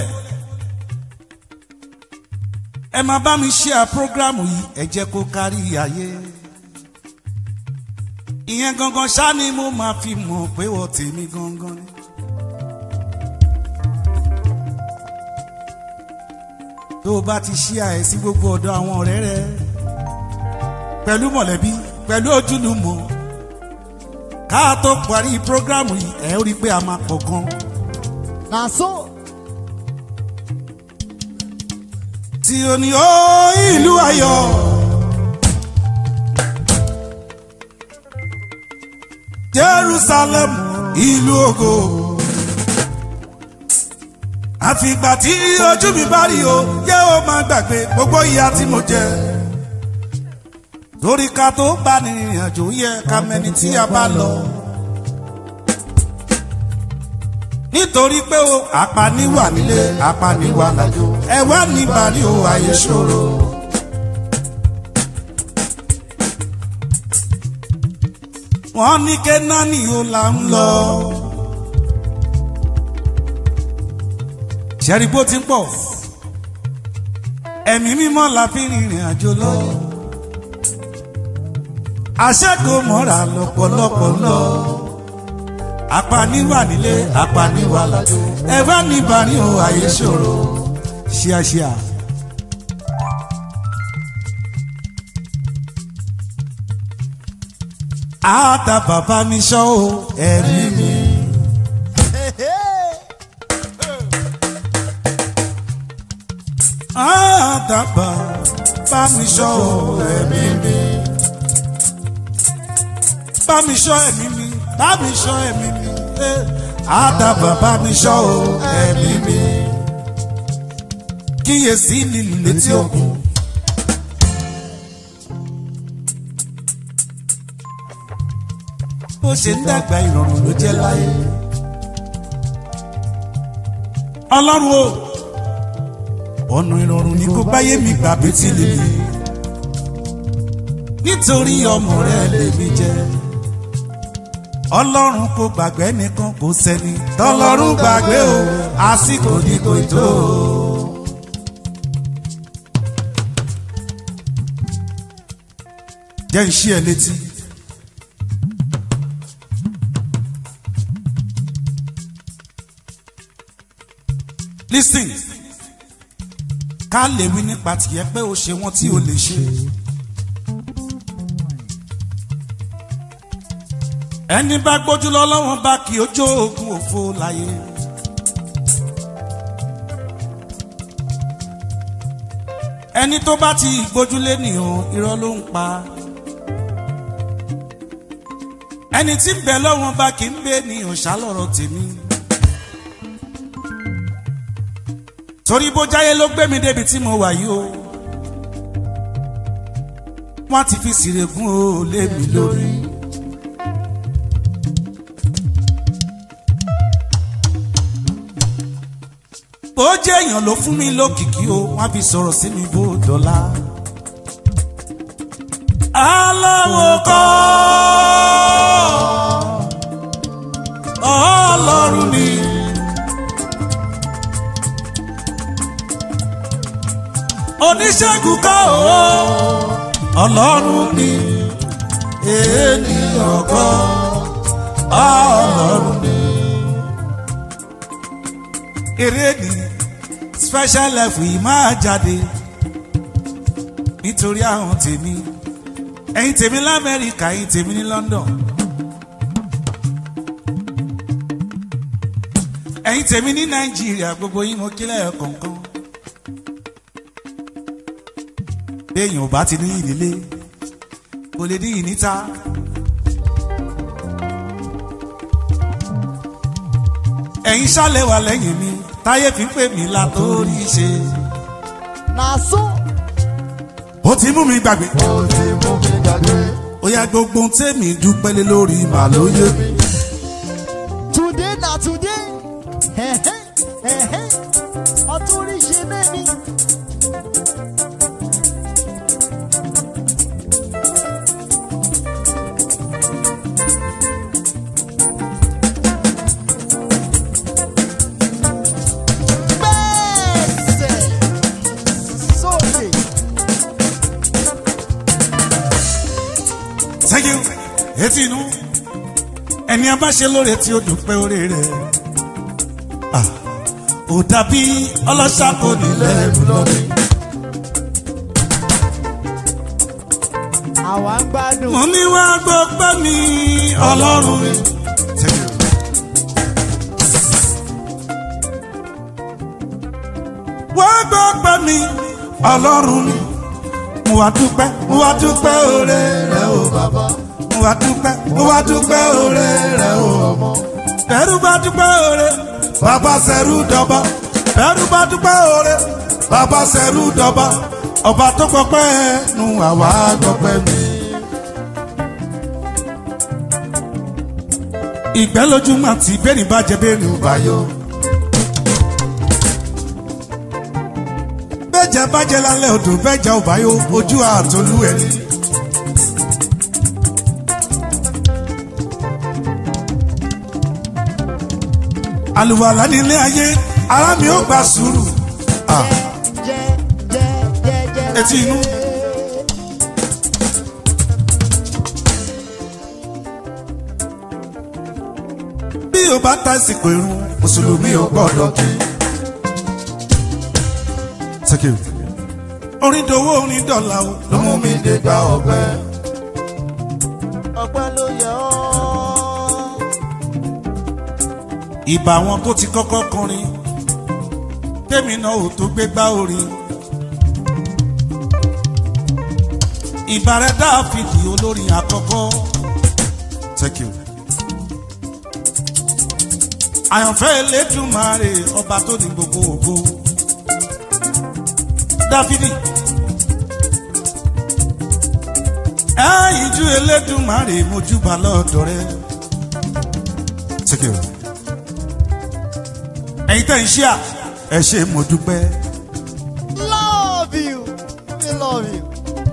ẹ máa bá mi ṣí ẹ̀ programu yìí ẹ jẹ́ kó kárí ayé ìyẹn gangan ṣá ni mo máa fi mọ̀ pé wọ́n tèmi gangan ni. tó o bá ti ṣí àyè sí gbogbo ọ̀dọ̀ àwọn ọ̀rẹ́ rẹ pẹ̀lú mọ̀lẹ́bí pẹ̀lú ojúlùmọ̀ ká tó parí prógrámù yìí ẹ̀ ó rí i pé a máa pọ̀ gan. na so. tí o ní ó ìlú ayọ̀. Jerusalem ìlú ògo àfìgbà tí ojú mi bá rí o yẹ ó máa gbàgbé gbogbo ìyà tí mo jẹ lórí ká tó bá ní ìrìnàjò yẹ ká mẹni tí a bá lọ nítorí pé o apaniwà nílé apaniwà lájò ẹwà nígbà ní o àyè ṣòro. wọ́n ní kẹ́nání o là ń lọ. ṣẹ́rí bó ti ń pọ̀ ẹ̀mí mímọ́ la fi rìnrìn àjò lọ. àṣẹ́kò mọ́ra lọ́pọ̀lọpọ̀ lọ. apaniwà nílé apaniwà lájò ẹ̀fọ́ níbà ní o àyè ṣòro ṣíàṣíà. àtà bàbá mi ṣọ́ o ẹ̀rí mi. àdàbà bá mi ṣọ́ ẹ̀mí mi. bá mi ṣọ́ ẹ̀mí mi bá mi ṣọ́ ẹ̀mí mi. àdàbà bá mi ṣọ́ ẹ̀mí mi. kíyèsí lílù létí òkun. bó ṣe ń dàgbà ìrọ̀rùn ló jẹ́ láyé. ọlọ́run o ọ̀nà ìrọ̀rùn ni kò báyé mi gbà betí lèmi nítorí ọmọ rẹ lèmi jẹ ọlọ́run kò gbàgbé nìkan kò sẹ́ni tọ́lọ́run gbàgbé o àsìkò ní kò tó. jẹ́ ń ṣí ẹ létí. listen ká lè wí nípa tìyẹ pé ó ṣe wọ́n tí ó lè ṣe. ẹni bá gbójú lọ́lọ́wọ́n bá kí ó jó ogun òfo láyé. ẹni tó bá ti gbójúlé nìyàn irọ́ ló ń pa. ẹni tí ń bẹ lọ́wọ́n bá kì í bẹ nìyàn ṣálọ̀rọ̀ tèmi. torí bó jáyé ló gbé mi débi tí mo wà yìí o wọ́n ti fi sìrègùn o lé mi lórí bó jẹ́ èèyàn ló fún mi lókìkí o wọ́n á fi sọ̀rọ̀ sí mi bó dọ́là. aláwo kọ́ ọlọ́run ni. oníṣègùn kọ́ o ọlọ́run ni ènìyàn kọ́ ọlọ́run ni. eré ni special life yìí máa jáde nítorí àwọn tèmi ẹ̀yin tèmi lamẹ́ríkà ẹ̀yin tèmi ní london ẹ̀yin tèmi ní nàìjíríà gbogbo yín mo kílẹ̀ kọ̀ọ̀kan béèyàn ò bá ti ní ìdílé kò lè ní ìníta. ẹ̀yin ṣálẹ̀ wà lẹ́yìn mi táyé fi ń pè mí látòrí ṣe. na so ó ti mú mi gbàgbé. ó ti mú mi gbàgbé. ó yá gbogbo ohun tèmi dúpẹ́ lé lórí màlóyè mi. today na today ẹ̀hẹ́ ẹ̀hẹ́ ọtún rí ṣe mẹ́mi. Gbẹ́sẹ̀ sókè. thank you etí inú ẹni abáṣe lóore tí ó dúpẹ́ orí rẹ̀ Ah, ò dàbí ọlọ́ṣà kò nílẹ̀ ẹ̀rù lọ́dún. àwa ń gbádùn. mo ní wá gbọ́ pẹ́ mi ọlọ́run mi. Thank you. wá gbọ́ pẹ́ mi ọlọ́run mi. mo wá dúpẹ́ mo wá dúpẹ́ oore rẹ̀ o bàbá. mo wá dúpẹ́ mo wá dúpẹ́ oore rẹ̀ o ọmọ. bẹ́rù bá dúpẹ́ oore bàbá sẹ́rù dọ́ba. bẹ́rù bá dúpẹ́ oore bàbá sẹ́rù dọ́ba. ọba tó gbọpẹ́ nu àwa gbọpẹ́ mi. ìgbẹ́ lójúmọ́ àti bẹ́ẹ̀ni bá jẹ bẹ́ẹ̀ni ò bá yọ. bẹ́ẹ̀jẹ̀ bá jẹ lálẹ́ odò bẹ́ẹ̀jẹ̀ ò bá yọ ojú àtolú ẹni. àlùwàlá nílé ayé ara mi ò gba sùúrù. Ah. jẹ jẹ jẹ jẹ. Etí inú. bí o bá tásìkò irun mùsùlùmí ò gbọ́dọ̀ kí. Thank you. orin dowó orin dọ̀là o ló mú mi dé gba ọ̀pẹ. ọpẹ́ ló yẹ ọ́. ìbà wọn tó ti kọ́kọ́ kọrin tèmi náà ò tó gbé gbá orin. ìbà rẹ̀ dáàfìdì olórin àkọ́kọ́. Thank you. àyànfẹ́ elédùnmarè ọba tó ní gbogbo ògo. dáfídì. ẹ̀yìn ju elédùnmarè mojúbà lọ́dọ̀ rẹ̀. Thank you ẹ̀yin tẹ́ ń ṣíà ẹ ṣe mo dúpẹ́. love you we love you.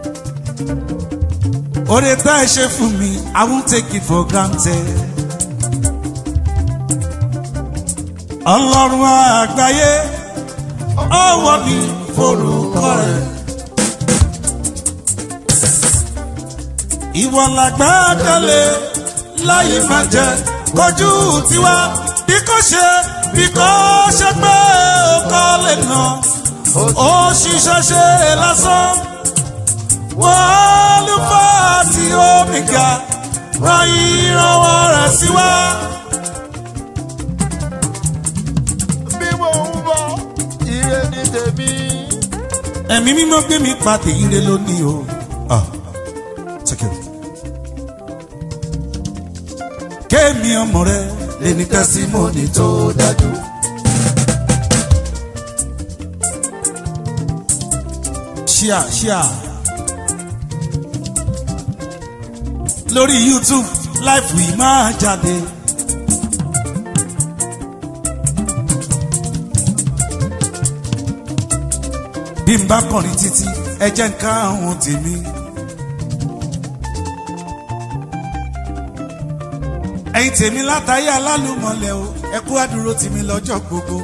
oore tá ẹ ṣe fún mi i won't take it for granted. ọlọ́run àgbáyé ọwọ́ mi forúkọ rẹ̀. ìwọ làgbàdàlẹ láyé máa jẹ kojú tiwa bí kò ṣe bí kò ṣe pé ó kọ́ lè nà ó ṣiṣẹ́ ṣe lásán wọ́n ló fà tí omi ga ràn ìrànwọ́ rẹ̀ sí wa. bí mo ń bọ̀ ire ní tèmi. ẹ̀mí mímọ́ gbé mi pa tèyí rẹ lónìí o. Ah, take it. kéèmí ọmọ rẹ lè ní tẹ́símọ́nì tó dájú. ṣíà ṣíà lórí youtube live wì máa jáde. bí n bá kọrin títí ẹ jẹ́ ń ká àwọn tèmi. ẹ̀yin tèmi látàyé alálùmọ̀lẹ̀ o ẹ kú àdúró tèmi lọ́jọ́ gbogbo.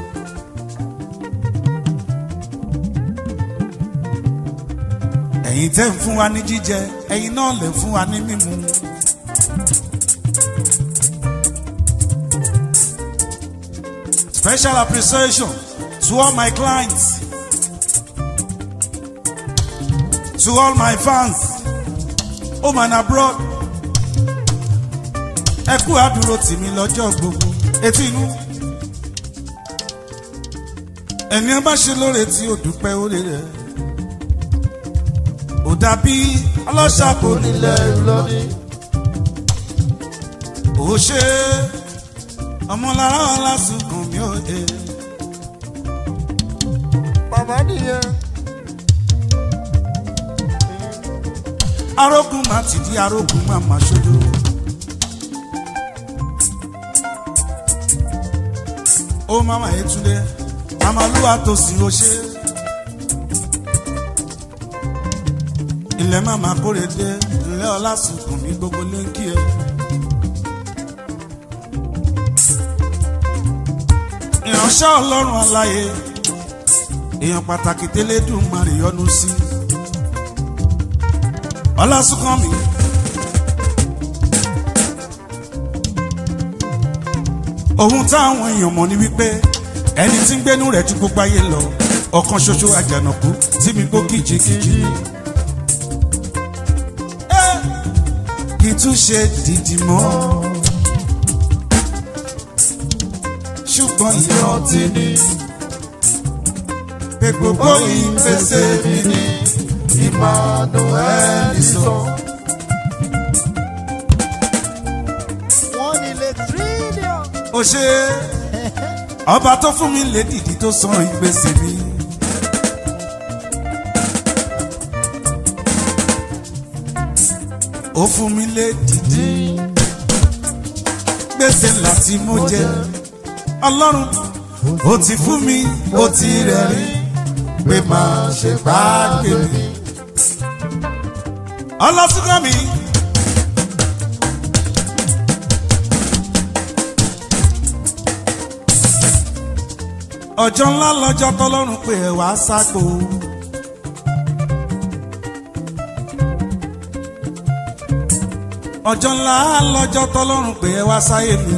ẹ̀yin tẹ́ ń fún wa ní jíjẹ ẹ̀yin náà lè fún wa ní mímu. Special appreciation to all my clients, to all my fans, home and abroad. Ẹ kú àdúró tì mí lọ́jọ́ gbogbo, etí inú. Ẹni ẹ bá ṣe lóore tí ó dúpẹ́ orí rẹ̀. Ò dàbí ọlọ́ṣà kò nílẹ̀ lọ́ní. Ò ṣe ọmọlára ọlásùnkùn mi ò dé. Bàbá nìyẹn. arógun máa ti di arógun máa máa ṣojú. ó máma Yétúndé amaluwa tó sì ó ṣe. ilẹ̀ máma kórè dé ilẹ̀ ọlásùnkùn mi gbogbo lẹ́ńkì ẹ̀. ìránṣẹ́ ọlọ́run aláyé èèyàn pàtàkì tẹ́lẹ̀dùn máa rí yọnu sí. ọlásùnkànmí. ohun táwọn èèyàn mọ̀ ni wípé ẹni tí ń gbénú rẹ̀ ju gbogbo ayé lọ ọ̀kan ṣoṣo àjànàkú tí mi gbó kìjikìji. kì í tún ṣe dìdì mọ́ ṣùgbọ́n ìrántí ni pé gbogbo ìgbésẹ̀ mi ni Emmanuel sọ. Wọ́n nílé tírílíọ̀n. ó ṣe ọba tó fún mi lè dìdí tó san ìgbésẹ̀ mi. ó fún mi lè dìdí gbèsè ńlá tí mo jẹ ọlọ́run ó ti fún mi ó ti rẹ̀ rí pé máa ṣe bá gbé mi. ọlọ́sùnkàn mi. ọjọ́ ńlá lọ́jọ́ tọ́lọ́run pé ẹ wá ságbó. ọjọ́ ńlá lọ́jọ́ tọ́lọ́run pé ẹ wá sáyé mi.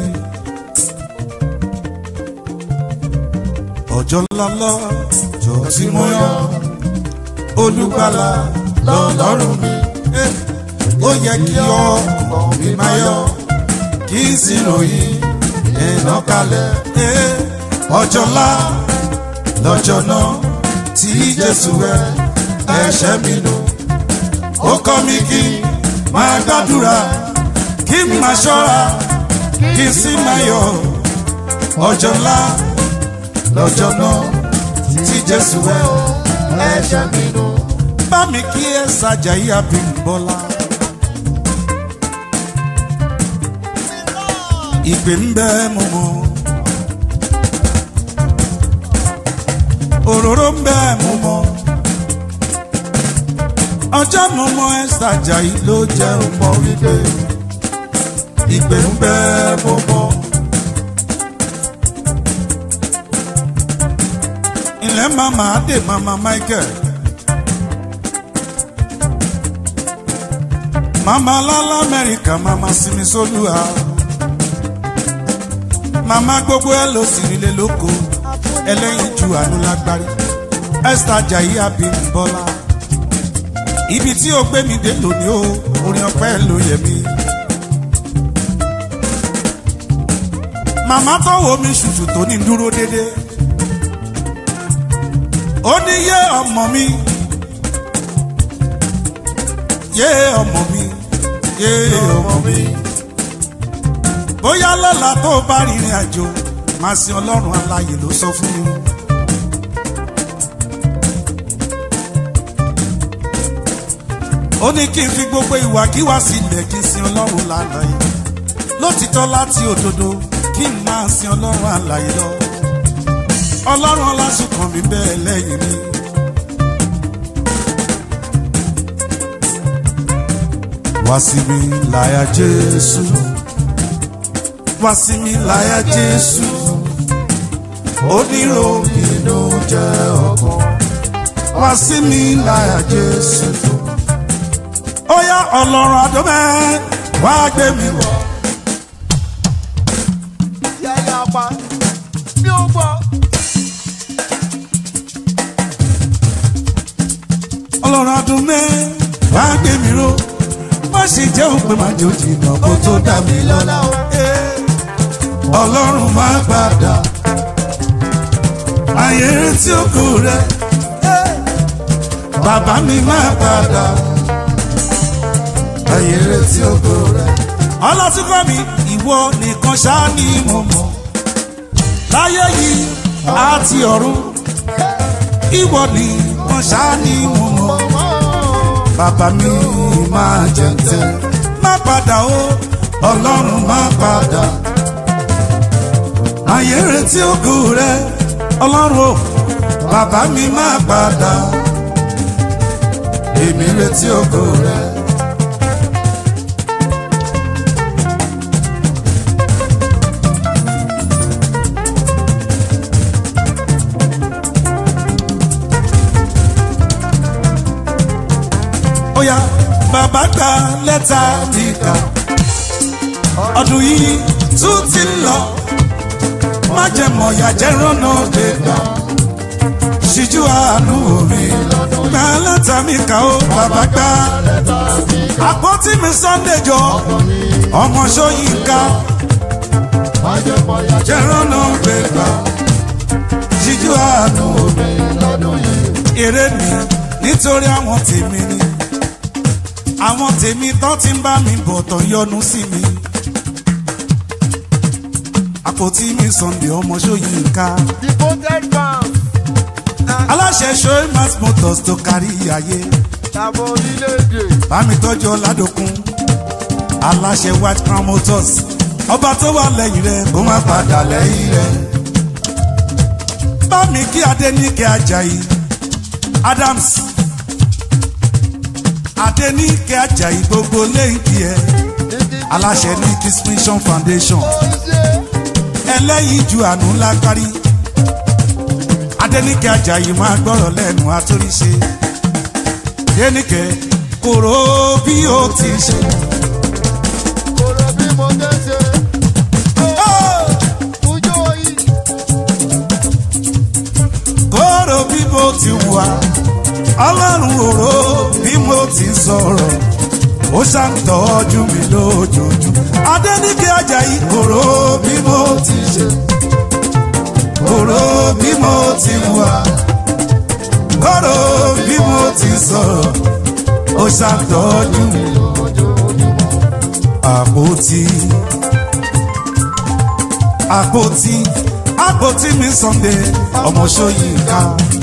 ọjọ́ ńlá lọ́jọ́ tí mo yọ olùgbàlà lọ́lọ́run mi. Eh, ó yẹ kí ọmọ mi máa yọ kí n sì ròyìn iná kalẹ̀. Eh, ọjọ́ ńlá lọ́jọ́ náà tí Jésù ẹ ẹ̀ṣẹ̀ mi nù. ó kọ́ mi kí n máa gbàdúrà kí n máa ṣọ́ra kí n sì máa yọ̀. ọjọ́ ńlá lọ́jọ́ náà tí Jésù ẹ ẹ̀ṣẹ̀ mi nù. bá mi kí ẹ ṣàjàyí Abímbọ́lá. ìpè ń bẹ mo mọ̀. òróró ń bẹ mo mọ̀. ọjọ́ mo mọ Esther Ajayi ló jẹ́ ọmọ wípé ìpè ń bẹ mo mọ̀. ilẹ̀ mama adé mama Michael. mama lala Amẹ́ríkà mama Simisolúwa. mama gbogbo ẹ lọ sí nílé lóko ẹlẹ́yin ju àánú lágbárí Esther Ajayi Abímbọ́lá ibi tí o gbé mi dé lónìí o orin ọpẹ́ ló yẹ mí. màmá tó wo mi ṣùṣù tó ní dúró dédé ó ní yé ọmọ mi yé ọmọ mi yé ọmọ mi bóyá lọ́la tó bá rìnrìn àjò máa sin ọlọ́run aláyè ló sọ fún mi. ó ní kí n fi gbogbo ìwàkiwà sílẹ̀ kí n sin ọlọ́run lálàyé lótìtọ́ láti òdodo kí n máa sin ọlọ́run àlàyé lọ ọlọ́run ọlásùnkàn mi bẹ́ẹ̀ lẹ́yìn mi wá sí mi láyà jésù wá sí mi láyà jésù oníròbìnú jẹ́ ọkàn wá sí mi láyà jésù ó yá ọlọ́run àdómẹ́ wá gbé mi wọ̀. Yẹ́yẹ́ apá mi ò gbọ́. ọlọ́run àdómẹ́ wá gbé mi ró má ṣe jẹ́ òpin máa jò jìnnà kó tó dà mí lọ́la o. ọlọ́run má padà ayé retí òkú rẹ bàbá mi má padà ayé retí òkú rẹ. ọlọ́túnkọ́ mi ìwọ nìkan ṣáá ni mo mọ̀ láyé yìí àti ọ̀run ìwọ nìkan ṣáá ni mo mọ̀ bàbá mi máa jẹ̀ǹtẹ̀ má padà o ọlọ́run má padà ayé retí òkú rẹ ọlọ́run o bàbá mi má padà èmi retí òkú rẹ. ó yá bàbá gba lẹ́tà nìkan ọdún yìí tún ti ń lọ má jẹ mọ̀yà jẹ́ rọ́nà gbẹ̀gbà ṣíjú àánú omi gba lẹ́tà mi kà ó bàbá gbà àpótí mi sunday jọ ọmọ sọyìnká jẹ́ rọ́nà gbẹ̀gbà ṣíjú àánú omi èrè mi nítorí àwọn tèmi ni àwọn tèmi tán ti ń bá mi bọ̀ tán yọnu sí mi àpótí mi sunday ọmọ sọyìnká Devoted fans. aláṣẹ show mass motors tó kárí ayé Tàbọ̀ orílẹ̀-èdè. bámi tọ́jú ọ̀làdókun aláṣẹ white crown motors ọba tó wà lẹ́yìn rẹ̀ kó má padà lẹ́yìn rẹ̀ bámi kí adéníkẹ́ ajayi adams adéníkẹ́ ajayi gbogbo lẹ́yìn tiẹ̀ aláṣẹ ní distinction foundation ẹlẹ́yìn ju àánú lágbárí adéníkẹ́ ajayi máa gbọ́rọ̀ lẹ́nu àtúríṣe adéníkẹ́ kòró bí ó ti ṣe. Kòrò bí mo dé ṣe. Ojú oyin. kóró bí mo ti wà ọlọ́run òró bí mo ti sọ̀rọ̀ ó ṣàǹtọ́jú mi lójoojúmọ́ adéníkẹ́ ajayi kòró bí mo ti ṣe kòró bí mo ti wà kòró bí mo ti sọ̀rọ̀ ó ṣàǹtọ́jú mi àpótí àpótí àpótí mi sunday ọmọ sọyìnká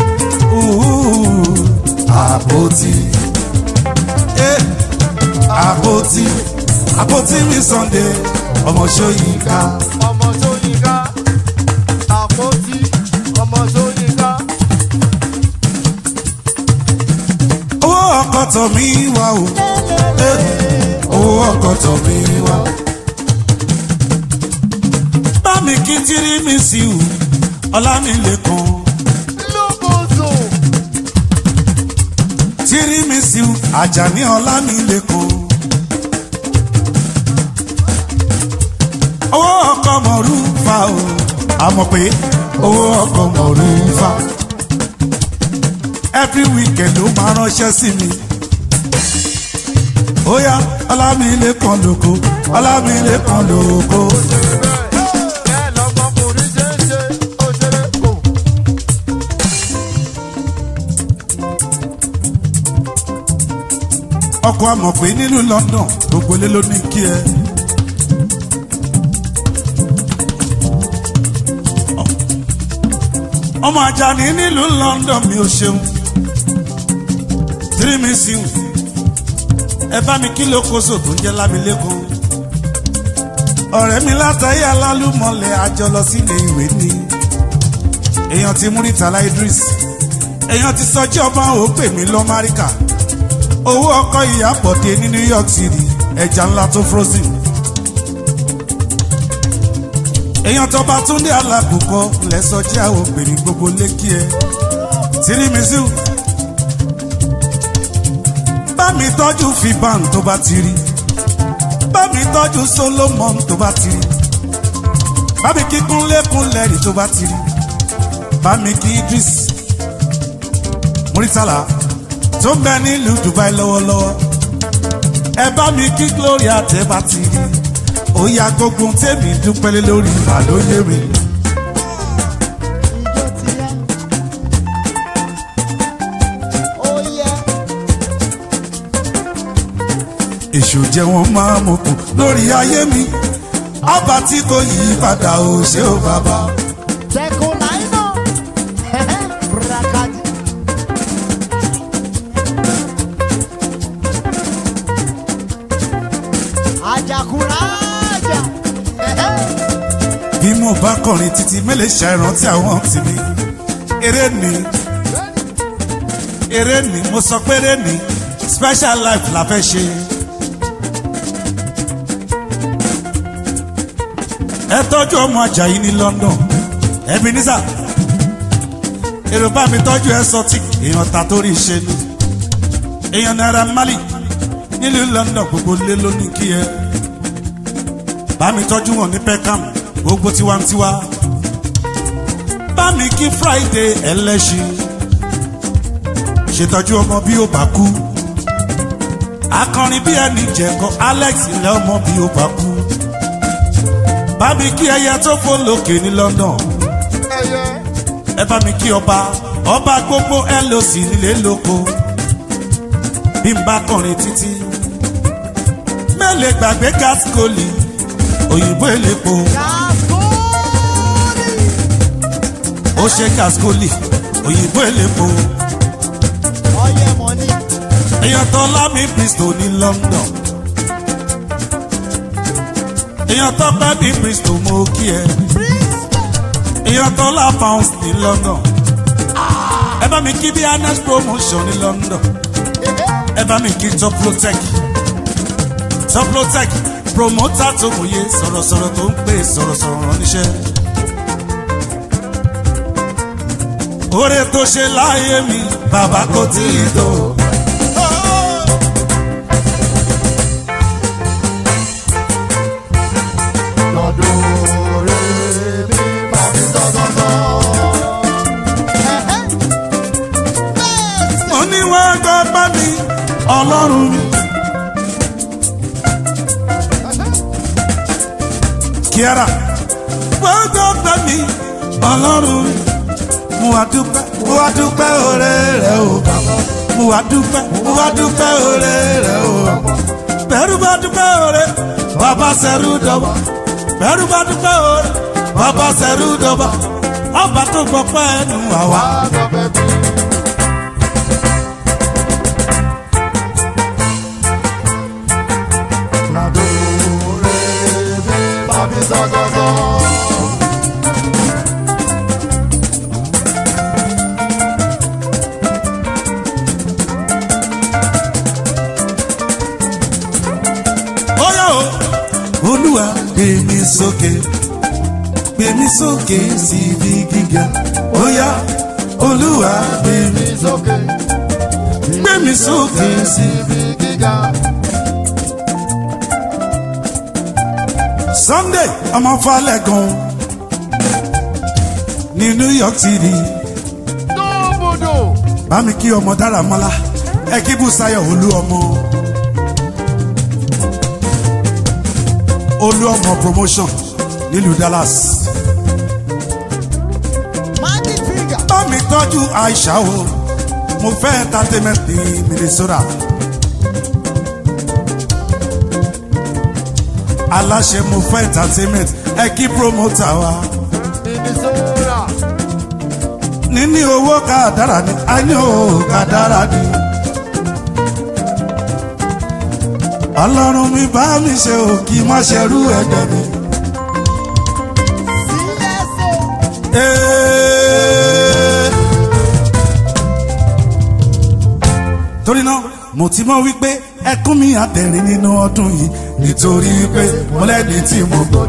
àpótí eh, àpótí àpótí mi sunday ọmọ sọyìnká Ọmọ Sóyínká. Àpótí. Ọmọ Sóyínká. owó ọkọ̀ tọ̀ mí wá o eh, owó ọkọ̀ tọ̀ mí wá. bá mi kí tírí mi sí o ọlámilẹ́kan Lókòzò. tírí mi sí o àjàní ọlámilẹ́kan. owó ọkọ̀ mọ̀rú fa o àmọ̀ pé owó ọkọ̀ mọ̀rú fa. every weekend ló máa ránṣẹ́ sí mi. ó yá ọlámilẹ́kan lóko ọlámilẹ́kan lóko. Bẹ́ẹ̀ lọ́mọkùnrin ṣe ń ṣe. Ó ṣeré kò. ọkọ̀ àmọ̀ pé nílùú London gbogbo ilé ló ní kí ẹ. ọmọ Àjàní nílùú London mi ò ṣeun tírímìsìw ẹ bá mi kí lókoṣò tó ń jẹ́ lámilẹ́kọ̀ọ́ ọ̀rẹ́ mi látàrí alálùmọ̀lẹ̀ àjọ lọ sílé ìwé ni èèyàn ti Múrítàlá Idris èèyàn ti sọjí ọba ò pè mí lọ máríkà owó ọkọ ìyàbọ̀dé ní new york city ẹja ńlá tó frozen. èèyàn tó bá tún dé alákòókò lẹ́sọ̀ jẹ́ àwọn obìnrin gbogbo lékì ẹ̀ tírí mísíù. bá mi tọ́jú fiban tó bá ti rí bá mi tọ́jú solomon tó bá ti rí bá mi kí kúnlékún lẹ́rìí tó bá ti rí bá mi kí idris muritala tó ń bẹ nílùú dubai lọ́wọ́lọ́wọ́ ẹ bá mi kí gloria tẹ́ bá ti rí ó yá gbogbo tèmi dúpẹ́lẹ́ lórí àlóyè mi. Ijó ti yá. Ó yẹ. èṣù jẹ́ wọn máa mọ̀ kù lórí ayé mi ọba tí kò yí padà ò ṣe ó bàbá. Tẹkùn láìnà. Bùràkàdì. Àjàkúrà àjà. bí mo bá kọrin títí mélòó ṣàìrántí àwọn tìmí eré ni eré ni mo sọ pé eré ni special life la fẹ́ ṣe. ẹ tọ́jú ọmọ ajayi ní london ebenezer èrò bá mi tọ́jú exotic èèyàn ta torí ṣe ni èèyàn naira mali nílùú london gbogbo lé lónìí kí ẹ bá mi tọ́jú wọn ní peckham gbogbo tiwantiwa bá mi kí friday ẹlẹ́ṣin ṣètọ́jú ọmọ bí ó bá kú akọrin bí ẹni jẹ̀kọ́ alex ilẹ̀ ọmọ bí ó bá kú bá mi kí ẹyẹ tó fò lókè ní london Ẹyẹ. ẹ bá mi kí ọba ọba gbogbo loc nílé lóko bí n bá kọrin títí mẹ́lẹ̀ gbàgbé gaskoli òyìnbó elépo Kàkúrì. ó ṣe gaskoli òyìnbó elépo Ọyẹ mọ̀ní. èèyàn tó lámì bristol ní london èèyàn tó pẹ́ bí bristol mo kí ẹ èèyàn tó lá pounds ní london ẹ bá mi kí bí anes promotion ní london ẹ bá mi kí toplotech toplotech promoter tó mòye sọ̀rọ̀sọ̀rọ̀ tó ń pè sọ̀rọ̀sọ̀rọ̀ ránníṣẹ́. oore tó ṣe láyé mi bàbá kò tí ì tó. Lọ́dún rẹ̀ mi máa fi sọ́sọ́sọ́. mo ní wọ́n gbọ́ bá mi ọlọ́run mi. kíára wọ́n gbọ́ bá mi ọlọ́run mi. mo wá dúpẹ́ mo wá dúpẹ́ oore rẹ̀ o bàbá. mo wá dúpẹ́ mo wá dúpẹ́ oore rẹ̀ o bàbá. bẹ́rù bá dúpẹ́ oore bàbá sẹ́rù dọ́bà. bẹ́rù bá dúpẹ́ oore bàbá sẹ́rù dọ́bà. ọba tó gbọ́ pẹ́ ẹnu àwa. Àgọ́ bẹ̀bí. Lọ́dún rẹ̀ mi máa fi sọ́sọ́sọ́. Óyá o. Olúwa gbé mi sókè, gbé mi sókè síbi gíga. Óyá Olúwa gbé mi, Mi sókè. gbé mi sókè sí. Síbi gíga. Sunday ọmọ Falẹ̀gàn ní New York City. Dóbodò. Bá mi kí ọmọ dára mọ́lá, ẹ kí Bùsáyọ̀ olú ọmọ. Olú ọmọ promotion nílùú Dallas. Magic finger. bá mi tọ́jú àìsà o mo fẹ́ entertainment ní minnesota. aláṣẹ mo fẹ́ entertainment ẹ kí promoter wa. Minnesota. níní owó kàdára ni a ní owó kàdára ni. ọlọ́run mi bá mi ṣe o kí n má ṣerú ẹgbẹ́ mi. CSO. Ee. torí náà mo ti mọ̀ wípé ẹkún mi àtẹ̀rín nínú ọdún yìí nítorí pé mo lẹ́ni tí mo gbọ́.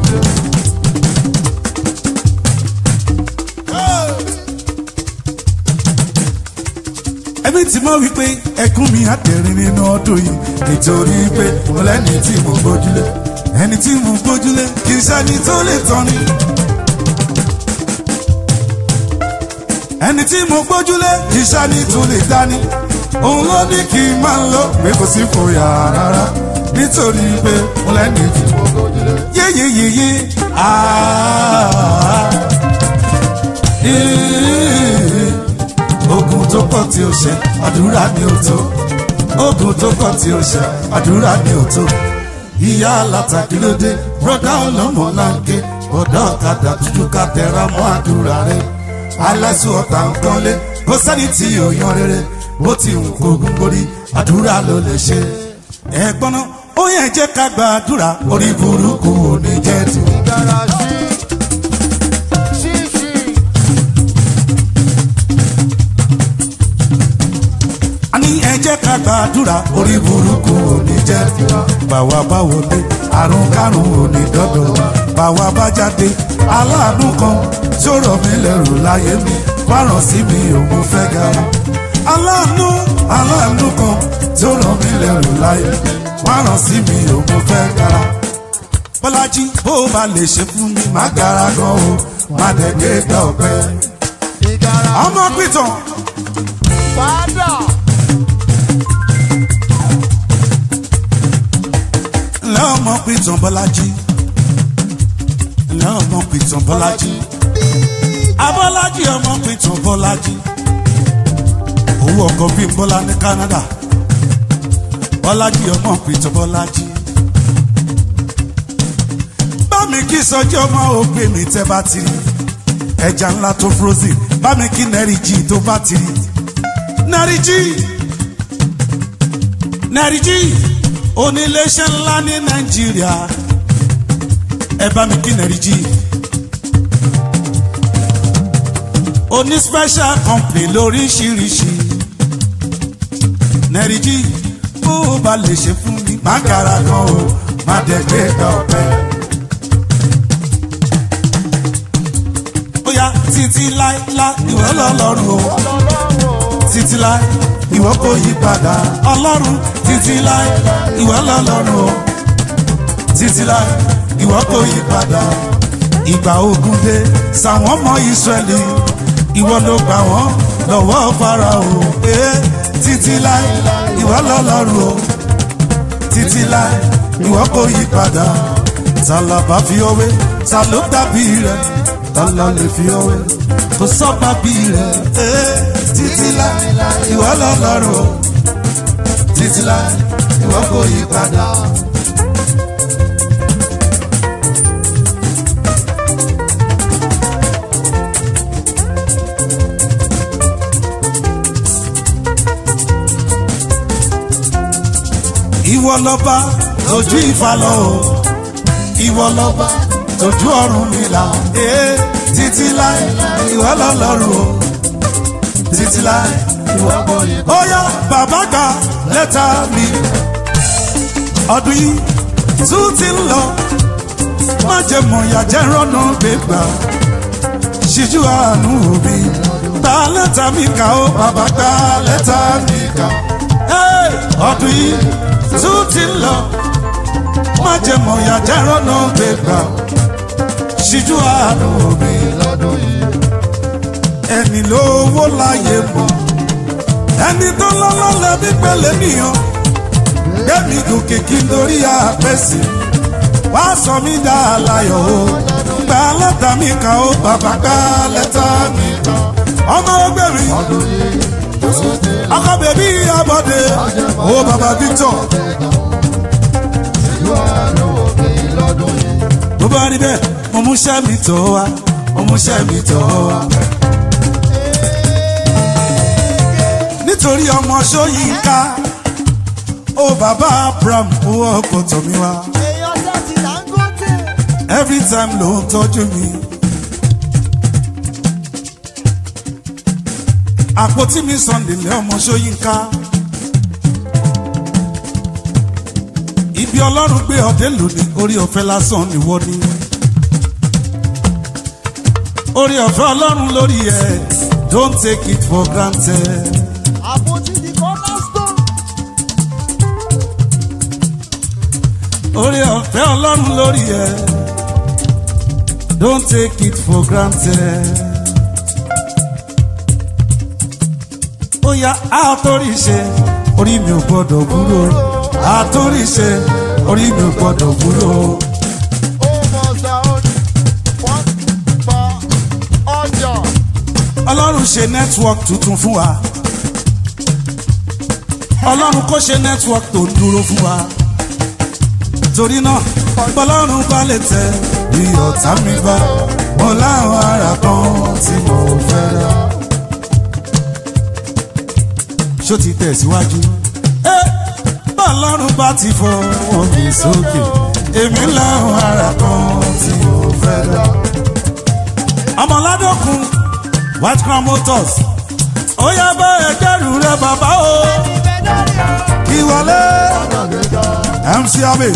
ẹbí tí mo wípé ẹkún mi àtẹ̀rín nínú ọdún yìí nítorí pé mo lẹ́ni tí mo gbójúlé ẹni tí mo gbójúlé kì í ṣẹ́ni tó lè tán ni. ẹni tí mo gbójúlé kì í ṣẹ́ni tó lè dání òun ló ní kí n máa lọ pé kò sí fòyà rárá nítorí pé mo lẹ́ni tí mo gbójúlé. yéyéyéyé aaa ogun tó pọ̀ tí o ṣe àdúrà ni o tó ogun tó pọ̀ tí o ṣe àdúrà ni o tó ìyá alátakílódé bọ́dá ọlọ́mọ láńké bọ́dá ọ̀kadà dúdú ká tẹra mọ́ àdúrà rẹ aláṣọ ọ̀tá nǹkan lé kó sẹ́ni tí yóò yan rere bó ti ń kógun borí àdúrà ló lè ṣe. ẹ̀gbọ́n náà ó yẹ jẹ́ ká gba àdúrà orí burúkú ò ní jẹ́ tù. Ìgbàrà sí ṣíṣí. a ní ẹ jẹ́ ká gba àdúrà orí burúkú ò ní jẹ́ tù. bàwa bá wọlé àrùn kárùn ò ní dọ́dọ̀ bàwa bá jáde aláàánú kan tí ó rọ̀ mí lẹ́rù láyé mi fáràn sí mi òun fẹ́ gara aláàánú aláàánú kan tí ó rọ̀ mí lẹ́rù láyé mi fáràn sí mi òun fẹ́ gara bọ́lájí bó o bá lè ṣe fún mi má gara gan o má dẹ̀ gbé gbà ọ̀pẹ. Ìgbàrà ọmọ pìtàn fàdà. ńlẹ́ ọmọ pìtàn bọ́lájí ńlẹ́ ọmọ pìtàn bọ́lájí abọ́lájí ọmọ pìtàn bọ́lájí owó ọkọ̀ bíi bọ́lá ní Canada bọ́lájí ọmọ pìtàn bọ́lájí bámi kí sọjí ọmọ ògbé mi tẹ́ bá ti rí ẹja ńlá tó frozen bámi kí nẹ́rìjì tó bá ti rí nẹ́rìjì nẹ́rìjì oníléeṣẹ́ ńlá ní Nàìjíríà ẹ bá mi kí nẹ́rìjì oní special company lóríṣiríṣi nẹ́rìjì bó o bá lè ṣe fún mi má gara gan o má dẹ̀ gbé gbà ọ̀pẹ. bóyá títí láíláí ìwọ lọ́lọ́run o títí láí ìwọ kò yí padà ọlọ́run títí láí ìwọ lọ́lọ́run o títí láí ìwọ kò yí padà ìgbà ogun dé sàwọn ọmọ ìsírẹ́lì ìwọ ló gbà wọ́n lọ́wọ́ Fáráò ee títí láí ìwọ lọ́lọ́run o títí láí ìwọ kò yí padà tàlàbà fi ọwé ta ló dàbí rẹ tàlà lè fi ọwé kò sọ́ba bí rẹ ee títí láí ìwọ lọ́lọ́run o títí láí ìwọ kò yí padà. ìwọ lọba tójú ìfà lọ o ìwọ lọba tójú ọ̀run mi là ee títí láì ìwọ lọ́lọ́run o títí láì ìwọ kò yí. ó yá bàbá gba lẹ́tà mi ọdún yìí tún ti ń lọ má jẹ mọ̀yà jẹ́ rọ́nà gbégbá ṣíjú àánú òbí gba lẹ́tà mi kà ó bàbá gba lẹ́tà mi kà Hey! ọdún yìí tún ti ń lọ má jẹ mọ̀yà jẹ́ rọ́nà gbégbá ṣíjú àánú òbí lọ́dún yìí. ẹni lówó láyé mọ̀ ẹni tó lọ́lọ́ lẹ́bí pẹ̀lẹ́ nìyàn gbẹ̀mí gòkè kí n dorí àpẹ́sì wá sọ mí dá aláyọ̀ o gba lẹ́tà mi kan ó bàbá gba lẹ́tà mi kan ọmọ ọgbẹ́ mi Ọdún yìí tún ti ọkọ bèbí abọ́dé o bàbá Victor ṣíjú àánú òbí lọ́dún yìí. bó bá rí bẹ́ẹ̀ mo mú iṣẹ́ mi tọ́ wa mo mú iṣẹ́ mi tọ́ wa. nítorí ọmọ Ṣóyínká ó bàbá Abraham owó ọkọ̀ tọ̀ mí wá èèyàn ṣáàtì Dangote. every time ló ń tọ́jú mi. àpótí mi Sunday lé ọmọ Ṣóyínká ibi ọlọ́run gbé ọdẹ lónìí orí ọ̀fẹ́ lásán nìwọ ni orí ọ̀fẹ́ ọlọ́run lórí ẹ̀ don't take it for granted. àpótí di cornerstone. orí ọ̀fẹ́ ọlọ́run lórí ẹ̀ don't take it for granted. ó yá àtórí ṣe orí mi ò gbọ́dọ̀ búrò àtórí ṣe orí mi ò gbọ́dọ̀ búrò. ó mọ sáódì wọ́n pa ọjà. ọlọ́run ṣe network tuntun fún wa ọlọ́run kò ṣe network tó ń dúró fún wa torí náà bọ́lọ́run bá lè tẹ bí ọ̀tá mi bá mo láwọn ara kan tí mo fẹ́ rà. ṣó ti tẹ̀síwájú. ẹ bọ́lọ́run bá ti fọwọ́ mi sókè èmi láwọn ara kan tí mo fẹ́ rà. ọmọládọ́kun white crown motors ó yá bá ẹgbẹ́rún rẹ bàbá o kí wọlé mc abe.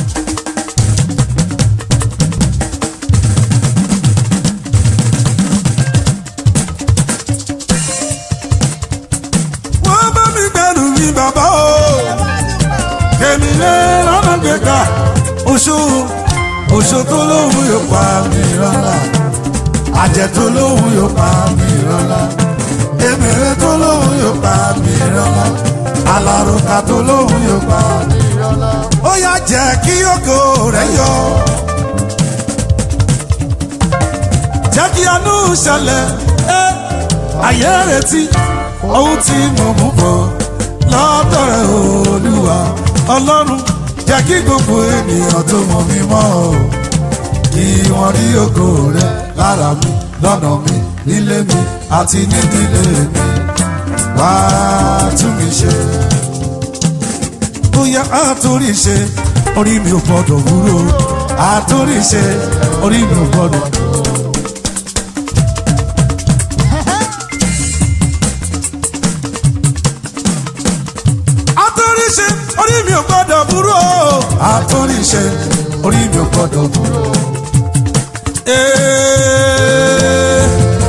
wọ́n bá mi gbẹ́rù mi bàbá o kèmí lé lọ́nà gbẹ̀gbà oṣù oṣù tó lóhùn yóò pa mí rọ́lá àjẹ tó lóhùn yóò pa mí rọ́lá èmèrè tó lóhùn yóò pa mí rọ́lá alárùkà tó lóhùn yóò pa mí rọ́lá. ó yá jẹ́ kí ògo rẹ̀ yọ. jẹ́ kí àánú ṣẹlẹ̀ ẹ́ ayé retí ohun tí mo mú bọ̀ lọ́dọ̀ rẹ̀ olúwa ọlọ́run jẹ́ kí gbogbo ènìyàn tó mọ̀ mí mọ́ o kí wọ́n rí ògo rẹ̀ lára mi lọ́nà mi nílé mi àti nídìílé mi wá tún mi ṣe. bóyá àtúrí ṣe orí mi ò gbọ́dọ̀ wúrò àtúrí ṣe orí mi ò gbọ́dọ̀. àtúrí ṣe orí mi ò gbọ́dọ̀ wúrò àtúrí ṣe orí mi ò gbọ́dọ̀ wúrò. Ee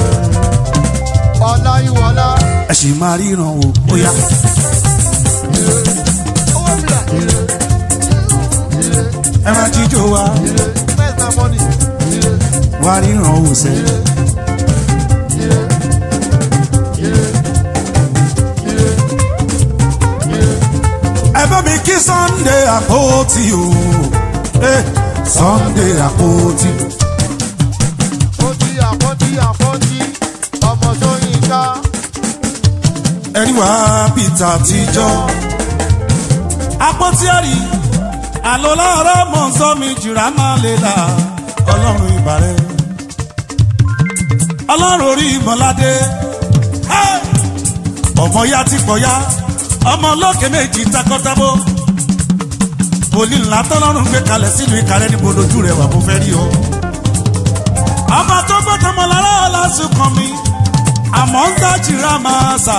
ọ̀la ìwọ̀la. ẹ sì máa ríran o bóyá. owó bílà. ẹ máa jíjó wa mẹ́ta mọ́nì. wá ríran o sẹ́. ẹ bá mi kí sunday àpótí o Eh, sunday àpótí. Àpótí àpótí àpótí ọmọ Ṣóyínká. ẹni wá peter àtijọ́. àpótí ẹ̀rí àlọ́ láàárọ̀ mọ̀ ń sọ mi jìrà máa lè là ọlọ́run ìbàrẹ̀. ọlọ́run orí ìmọ̀ládé Hey! ọmọ ya ti pọ̀ ya ọmọ olókè méjì takọ́tábó òní ńlá tọ́lọ́run gbé kalẹ̀ sínú ìkàrẹ́ níbo lójú rẹ̀ wà mo fẹ́ rí o. ọmọ tó gbọ́dọ̀ mọ̀ lára ọ̀làsùnkàn mi àmọ́ ń dájìrá máa sà.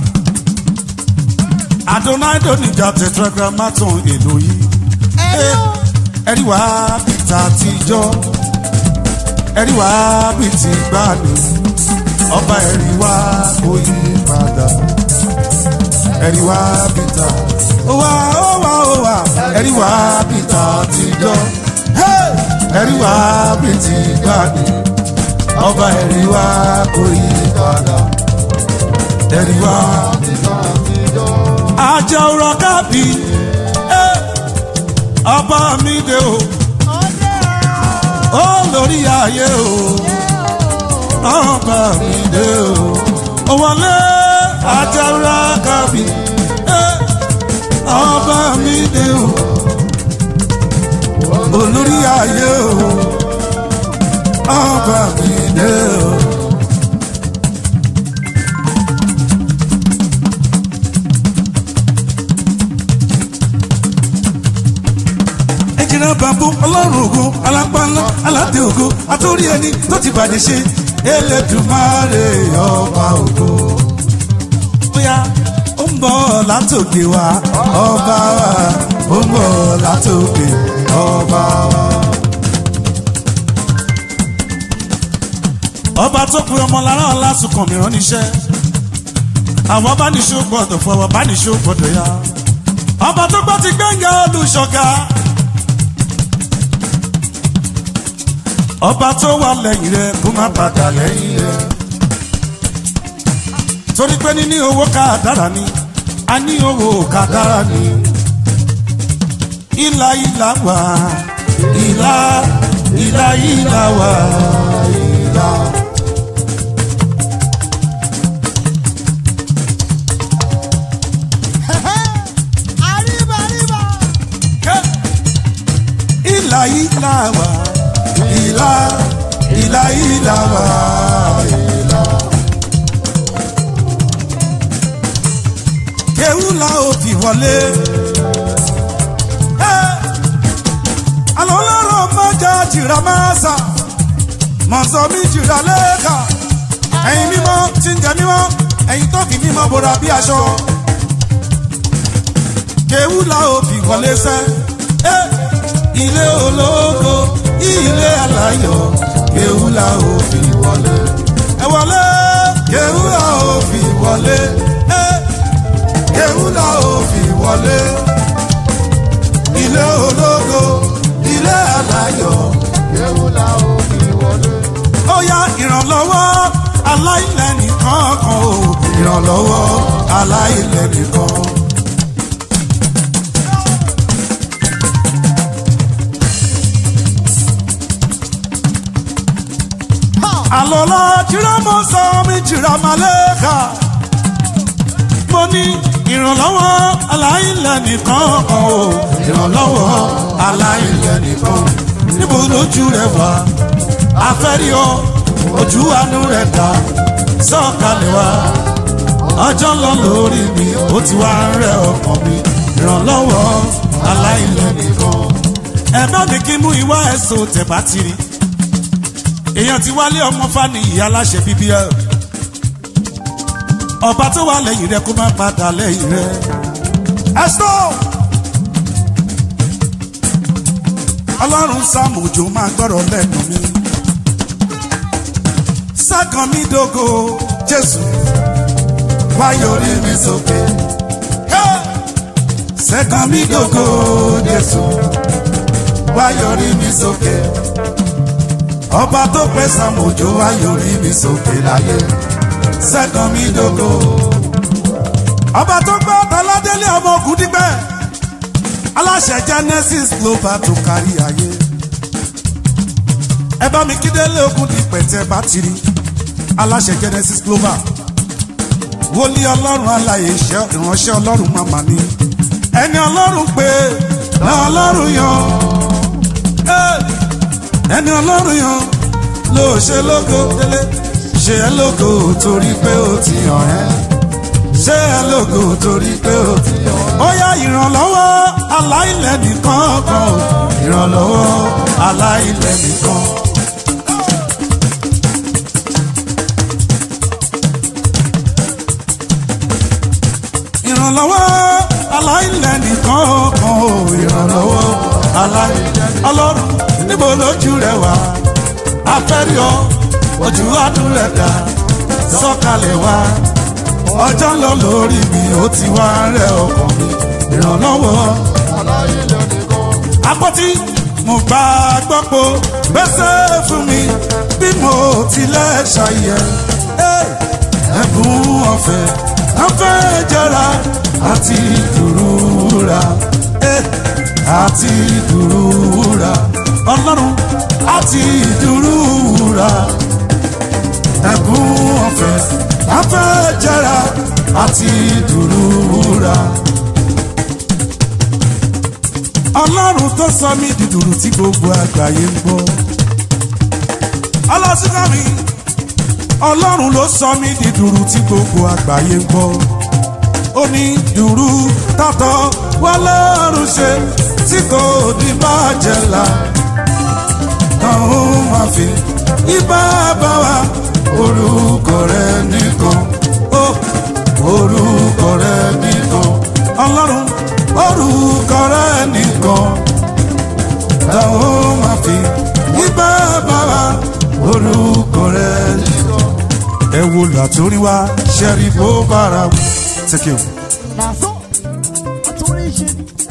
adonai donija tetragrammaton èlò yìí. Eh, ẹ̀rí wá bìtà àtijọ́ ẹ̀rí wá bìtì gbani ọba ẹ̀rí wá kò yí padà ẹ̀rí wá bìtà ó wá ó wá ó wá ẹ̀rí wá bìtà àtijọ́ Hey! ẹ̀rí wá bìtì gbani ọba ẹ̀rí wá kò yí padà ẹ̀rí wá àjọ òrọ̀ kábì eh, ọba mi dé o ó lórí ayé o ọba mi dé o ó wọlé àjọ òrọ̀ kábì eh, ọba mi dé o olórí ayé o ọba mi dé o. ẹjìnà bàbá ọlọ́run ògo alápánlá aládé ògo àtòrí ẹni tó ti bàjẹ́ ṣe elédùnmáre ọba ògo. bóyá ó ń bọ̀ látòkè wá ọba wa ó ń bọ̀ látòkè ọba wa. ọba tó pe ọmọ lára ọlá sùkàn mìíràn níṣẹ́ àwọn abániṣó gbọdọ̀ fún àwọn abániṣó gbọdọ̀ ya ọba tó gbọ́ ti gbẹ̀ngà olùṣọ́gà ọba tó wà lẹ́yìn rẹ̀ kó má padà lẹ́yìn rẹ̀ torí pé níní owó ká dára ni a ní owó ká dára ni ìlà ìlà wà ìlà ìlà ìlà wà ìlà. Arriba, arriba. ìlà ìlà wà ìlà ìlà ìlà wà ìlà. kéwù la ó fi wọlé. àlọ́ lọ́rọ̀ mọ́jà jìrà máa sà mọ̀sọ́ mi jìrà lẹ́ẹ̀ka ẹ̀yin mímọ́ tí ń jẹ mímọ́ ẹ̀yin tó fi mímọ́ bora bí aṣọ. kéwù la ó fi wọlé sẹ́ ilé ológo ilé aláyọ̀ kéwù la ó fi wọlé. ẹ wọlé kéwù la ó fi wọlé. kéwù la ó fi wọlé. ilé ológo ilé aláyọ̀. Ewu la ó fi wọlé. ó yá ìrànlọ́wọ́ aláìlẹ̀ nìkan kan o ìrànlọ́wọ́ aláìlẹ̀ nìkan. àlọ́lá jìrámọ́ sọ mi jìrámálẹ́ka mo ní ìrànlọ́wọ́ aláìlẹ̀ nìkan kan o ìrànlọ́wọ́ aláìlẹ̀ nìkan níbo lójú rẹ wà afẹ́rí ọ ojú àánú rẹ̀ dá sọ̀kalẹ̀ wá ọjọ́ ń lọ lórí mi ó ti wá ń rẹ ọkàn mi ìrànlọ́wọ́ aláìlẹ̀ nìkan ẹ bá mi kí mú ìwá ẹ̀sùn tẹ̀bá ti rí èèyàn ti wálé ọmọ fani ìyá aláṣẹ bíbí ẹ ọba tó wà lẹ́yìn rẹ kó má padà lẹ́yìn rẹ ẹ̀sọ́ ọlọ́run sàmójó máa gbọ́rọ̀ lẹ́nu mi sákan mi dógo jésù wá yọrí mi sókè sẹ́kan mi dógo jésù wá yọrí mi sókè ọba tó pẹ́ sàmójó wá yọrí mi sókè láyé sẹ́kan mi dógo ọba tó gbọ́ tọ́ládélé ọmọ ogun dípẹ́ aláṣẹ genesis global tó kárí ayé ẹ bá mi kídélé ogun dípẹ́ tẹ́ bá ti rí aláṣẹ genesis global wòlíì ọlọ́run aláyè iṣẹ́ ìránṣẹ́ ọlọ́run màmá ni ẹni ọlọ́run pé ní ọlọ́run yan Ẹ́, ẹni ọlọ́run yan ló ṣe lógo délé ṣe ẹ lógo torí pé ó ti hàn ẹ́ ṣe ẹ lógo torí pé ó ti hàn ẹ́. ó yá ìrànlọ́wọ́ aláìlẹ̀ nìkan kan o ìrànlọ́wọ́ aláìlẹ̀ nìkan. ìrànlọ́wọ́ aláìlẹ̀ nìkan kan o ìrànlọ́wọ́ aláìlẹ̀ ọlọ́run níbo lójú rẹ wà afẹ́rí ọ ojú àdúrà rẹ dá sọ̀kalẹ̀ wá ọjọ́ ń lọ lórí mi ó ti wá rẹ ọkàn mi ìrànlọ́wọ́ Aláìlẹ̀ nìkan. àpótí mo gbà gbọ́pọ̀ gbèsè fún mi bí mo tilẹ̀ ṣàyẹ̀ Ẹ́, ẹ̀bùn ọ̀fẹ́ ọ̀fẹ́ jẹra àti dùrúra Ẹ́, àti dùrúra ọlọ́run àti dùrúra ẹ̀bùn ọ̀fẹ́ ọ̀fẹ́ jẹra àti dùrúra ọlọ́run tó sọ mí di dùrù tí gbogbo àgbáyé ń gbọ́. ọlọ́sùnkà mi ọlọ́run ló sọ mí di dùrù tí gbogbo àgbáyé ń gbọ́. ó ní dùrù tọ́tọ́ wọlọ́run ṣe tí kò ní bàjẹ́ la. náà ó máa fi ibà bá wa orúkọ rẹ nìkan. ó orúkọ rẹ nìkan. torí wa ṣẹ́rí bó bára wù. Thank you. Nàṣọ àtúrí ṣe.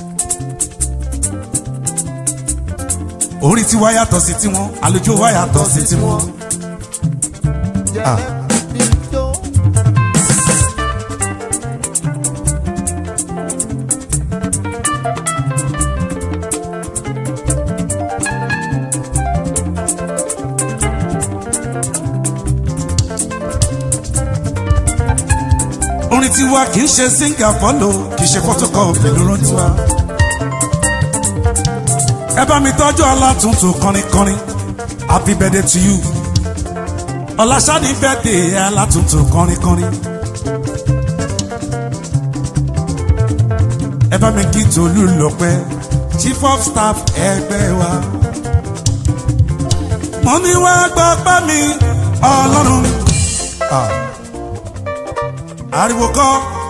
orí tiwa yàtọ̀ sí tiwọn àlùjọ wa yàtọ̀ sí tiwọn. Ah. Jẹ́ mi tó. orin tiwa kì í ṣe singa fọlọ kì í ṣe photocopy ló rán tiwa. ẹ bá mi tọ́jú alátùntún kọrinkọrin happy birthday to you. ọ̀làṣàdì birthday alátùntún kọrinkọrin. ẹ bá mi kí tolú lọ́pẹ́ chief of staff ẹgbẹ́ wa. mo ní wá gbọ́ pẹ́ mi ọlọ́run. Ah ariwo kọ́.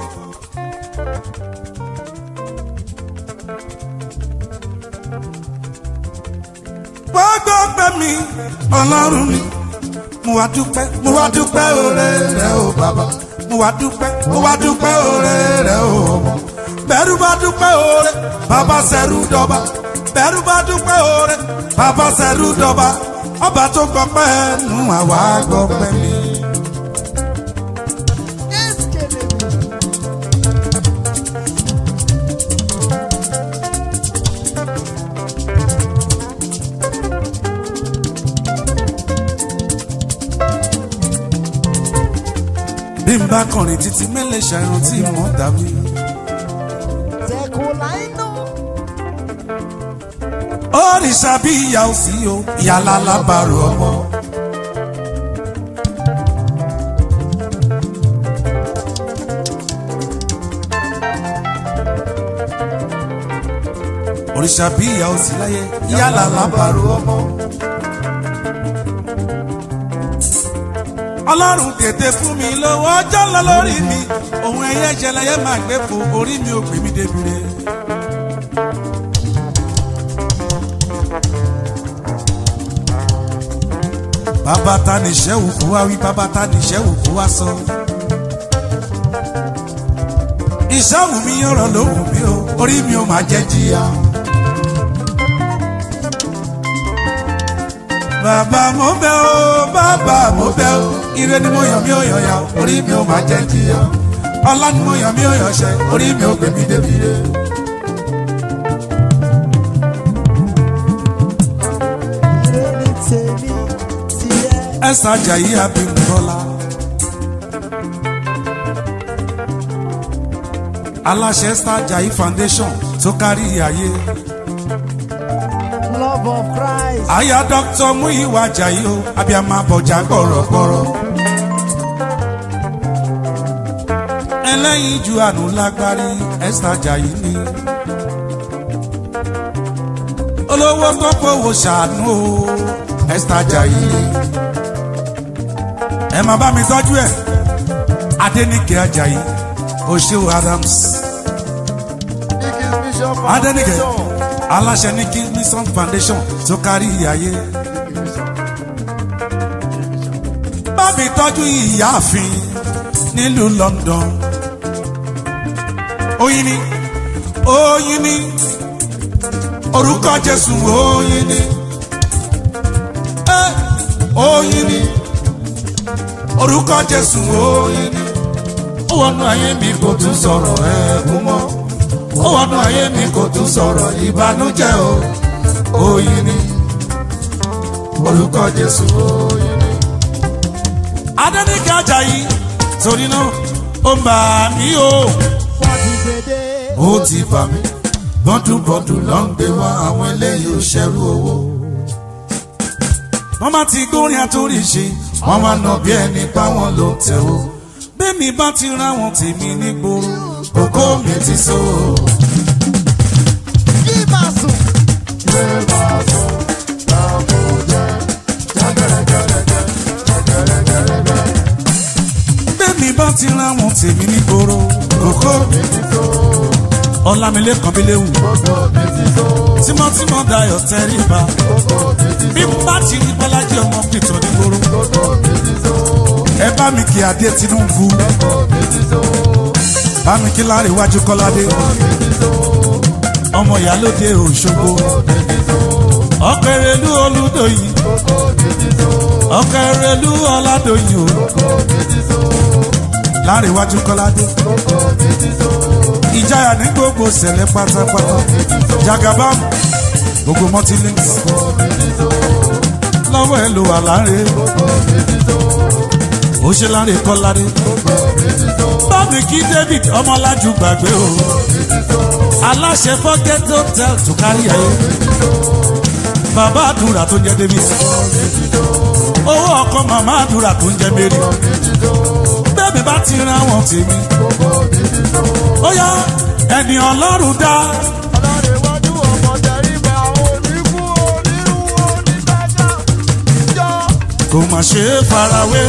wọ́n gbọ́ pẹ́ mi ọlọ́run mi mo wá dúpẹ́ mo wá dúpẹ́ òré rẹ o bàbá mo wá dúpẹ́ mo wá dúpẹ́ òré rẹ o ọmọ bẹ́rù bá dúpẹ́ òré bàbá sẹ́rù dọ́ba bẹ́rù bá dúpẹ́ òré bàbá sẹ́rù dọ́ba ọba tó gbọ́ pẹ́ nù àwa gbọ́ pẹ́ mi. bí n bá kọrin títí mẹ́lẹ̀ ṣàìrùn tí mo dàbí. Tẹ̀kọ̀ láì nù. òrìṣà bí ìyá ò sí o ìyá lálábàárò ọmọ. òrìṣà bí ìyá ò sí láyé ìyá lálábàárò ọmọ. ọlọ́run tètè fún mi lọ́wọ́ ọjọ́ lọ lórí mi òun ẹ̀yẹ ìṣẹ̀lẹ̀ máa gbé fò orí mi ò gbé mi débi re. bàbá ta ni ìṣẹ́wù kó wá wí bàbá ta ni ìṣẹ́wù kó wá sọ. ìṣẹ́wù mi yọ̀rọ̀ lóhùn mi o orí mi ò máa jẹ́ jìyà. bàbá mo bẹ̀ o bàbá mo bẹ̀ o ire ni mo yàn mí ò yàn yà o, orí mi ò máa jẹ́ jìyà. ọlá ni mo yàn mí ò yàn ṣẹ orí mi ò gbé mi débi re. Ire ni tèmi tiẹ̀. ẹ̀sà Àjàyí Abímbọ́lá. aláṣẹ Esther Ajayi foundation tó kárí ayé. Love of Christ. àyà dr Múyìwá Ajayi o abiyamọ abọjà gbọ̀rọ̀gbọ̀rọ̀. ẹlẹ́yin ju àánú lágbárí Esther Ajayi ni. olówó tó fowó ṣàánú o Esther Ajayi ni. ẹ máa bá mi tọ́jú ẹ̀ Adéníkẹ́ Ajayi Oṣeun Adams Igi Bishop Adéníkẹ́ Foundation. aláṣẹ ní Kingston Foundation tó kárí ayé. bá mi tọ́jú ìyáàfin nílùú London. oyin ni oyin ni orúkọ Jésù oyin ni Eh, oyin ni orúkọ Jésù oyin ni ó wọnú ayé mi kò tún sọ̀rọ̀ ẹ̀kún mọ́ ó wọnú ayé mi kò tún sọ̀rọ̀ ìbànújẹ́ o oyin ni orúkọ Jésù oyin ni. Adéníkẹ́ Ajayi torí náà ó ń bà mí o Fọ́dìgbèdè. ó ti bà mí bọ́dúnbọ́dún ló ń gbé wá àwọn eléyìí ò ṣẹ́rú owó. wọ́n máa ti gbórin àtórí ṣe wọ́n máa nà bí ẹni báwọn ló ń tẹ̀wó. bẹ́ẹ̀ni bá ti ra wọn tèmi nígboro kókó mi ti so. Kí máa sùn. bẹ́ẹ̀ni bá ti ra wọn tèmi nígboro kókó mi ti so. ọlámilékan bíléwù tímọ́tímọ́ dayọ̀ tẹríba bí n bá ti rí bọ́lájí ọmọ pìtọ́ nígboro ẹ bá mi kí adé tinubu bá mi kí láre iwájú kọ́ládé ọmọ ìyálóde òṣogbo ọkẹrẹlú olùdóyìn ọkẹrẹlú ọládóyìn o láre iwájú kọ́ládé ìjayà ní gbogbo sẹ̀lẹ̀ pátápátá jagabam gbogbo mọ́tílẹ́ǹs lọ́wọ́ ẹ lò wà láre ó ṣe láre kọ́ládé bámi kí david ọmọlájú gbàgbé o aláṣẹ forget hotel tó kárí ayé bàbá àdúrà tó ń jẹ david owó ọkọ màmá àdúrà tó ń jẹ mary bẹ́ẹ̀ni bá ti ra wọn tèmi ó yá ẹni ọlọ́run dá Ọlọ́rẹ̀wájú ọmọ tẹríba oníkú onírú onígbàjá ìjọ. kò má ṣe é farawé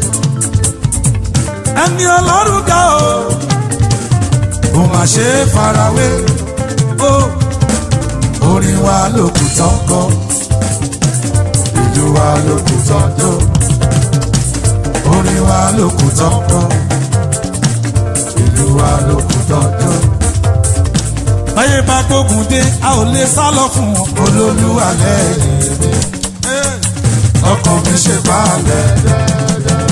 ẹni ọlọ́run dá o kò má ṣe é farawé o orin wa lókùn tán kọ ìlú wa lókùn tán jó orin wa lókùn tán kọ ìlú wa lókùn tán jó. báyé bá gbógun dé a ò lè sá lọ fún wọn olólùwà lẹ́yìn mi ọkàn mi ṣe balẹ̀.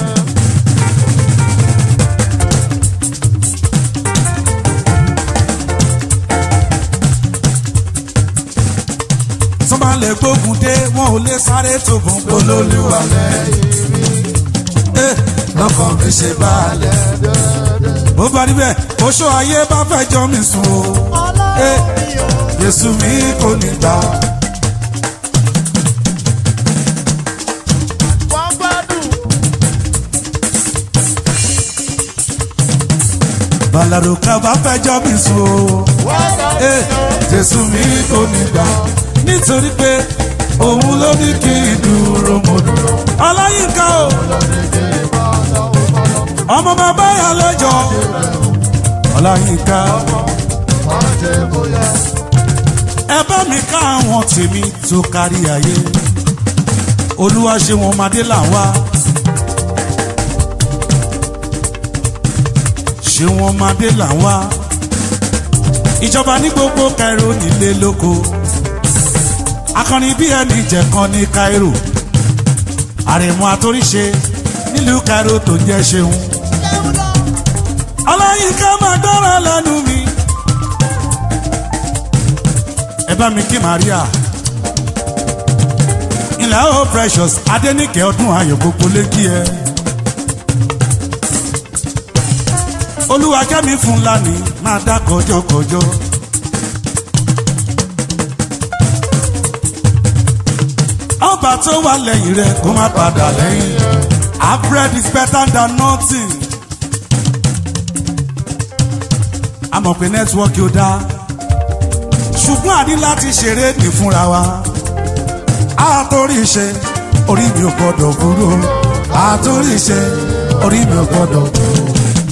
sọ́mà lè gbógun dé wọn ò lè sáré tó bùn olólùwà lẹ́yìn mi lọ́kàn mi ṣe balẹ̀. bó bá rí bẹ́ẹ̀ oṣù ayé bá fẹ́ jọ mi sùn o Eh, Jésù mi kò ní gbà. Wọ́n gbádùn. Bàlàrò ká bá fẹ́ jọ mi sùn o. Wọ́n gbádùn. Eh, Jésù mi kò ní gbà. Nítorí pé òun ló ní kí n dúró mo dúró. Ọláyínká o. Ọmọ bàbá yà lẹ́jọ́. Ọláyínká. Wọ́n ṣe bóyá. Ẹ bá mi ká àwọn tèmi tó kárí ayé. Olúwa ṣe wọn madé là ń wá. Ṣé wọn madé là ń wá? Ìjọba ní gbogbo Cairo nílé lóko. Akọni bí ẹni jẹ̀kan ní Cairo. Àrẹ̀mú àtòríṣe nílùú Cairo tó ń jẹ́ ṣeun. Ọláyínká máa gbọ́rọ̀ lẹ́nu mi. Ẹ bá mi kí Maria. Ilẹ̀ o precious Adéníkẹ́ ọdún ayọ̀ gbogbo lé kí ẹ. Olúwa kẹ́mi fún lánìí máa dá kọjọ́kọjọ́. Ọba tó wà lẹ́yìn rẹ̀ kó má padà lẹ́yìn. Our bread is better than nothing. A mọ̀ pé nẹ́tíwọ́ọ̀kì ó dáa ṣùgbọ́n àní láti ṣeré ní fúnra wa. àtòrí ṣe orí mi ò gbọ́dọ̀ kúrò. àtòrí ṣe orí mi ò gbọ́dọ̀ kúrò.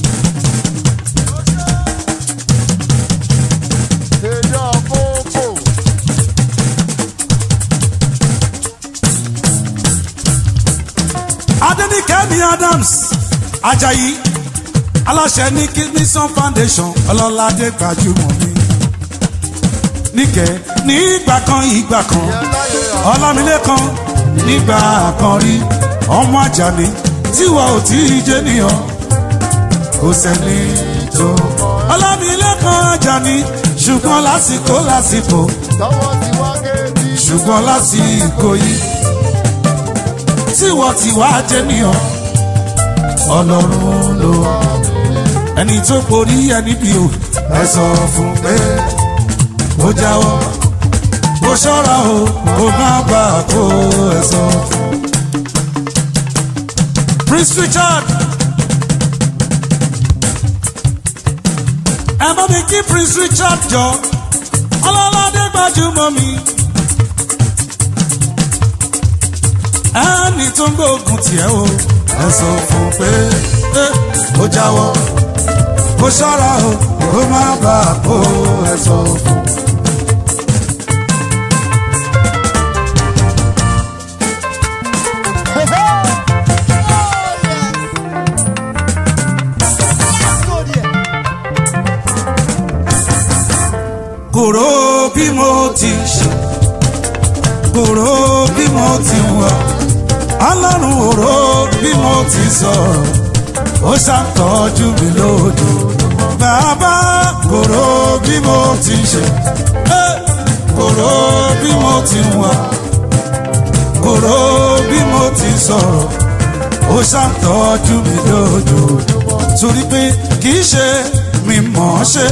Èdè ọ̀pọ̀pọ̀. Adéníkẹ́mi Adams Ajayi aláṣẹ ní Kidneyson Foundation ọlọ́ládé gbajúmọ̀ mi. Níkẹ́ ní ìgbà kan ìgbà kan Ọlámilékan nígbà kan rí ọmọ Àjàní tíwọ́ ò tí ì jẹ́ nìyàn kò sẹ́ni tó. Ọlámilékan Àjàní ṣùgbọ́n lásìkò lásìkò Tọ́wọ́ ti wá géèdì. ṣùgbọ́n lásìkò yìí tí wọ́n ti wá jẹ́ níyàn ọlọ́run ló ẹni tó borí ẹni bí o ẹ sọ fún pé ó jáwọ́ ó ṣọ́ra o ó má bà kó ẹ sọ fún. Prince Richard ẹ bá mi kí Prince Richard jọ ọlọ́ládé gbajúmọ̀ mi. ẹni tó ń gbógun tiẹ̀ o ẹ sọ fún pé ẹ, ó jáwọ́ ó ṣọ́ra o ó má bà á kó ẹ sọ fún. kòró bí mo ti ṣe kòró bí mo ti wà ọlọ́run òró bí mo ti sọ̀rọ̀ ó ṣàtọ́jú mi lójú bàbá kòró bí mo ti ṣe eh, kòró bí mo ti wà kòró bí mo ti sọ̀rọ̀ ó ṣàtọ́jú mi lójú torí pé kì í ṣe mi mọ̀ ọ́ ṣe.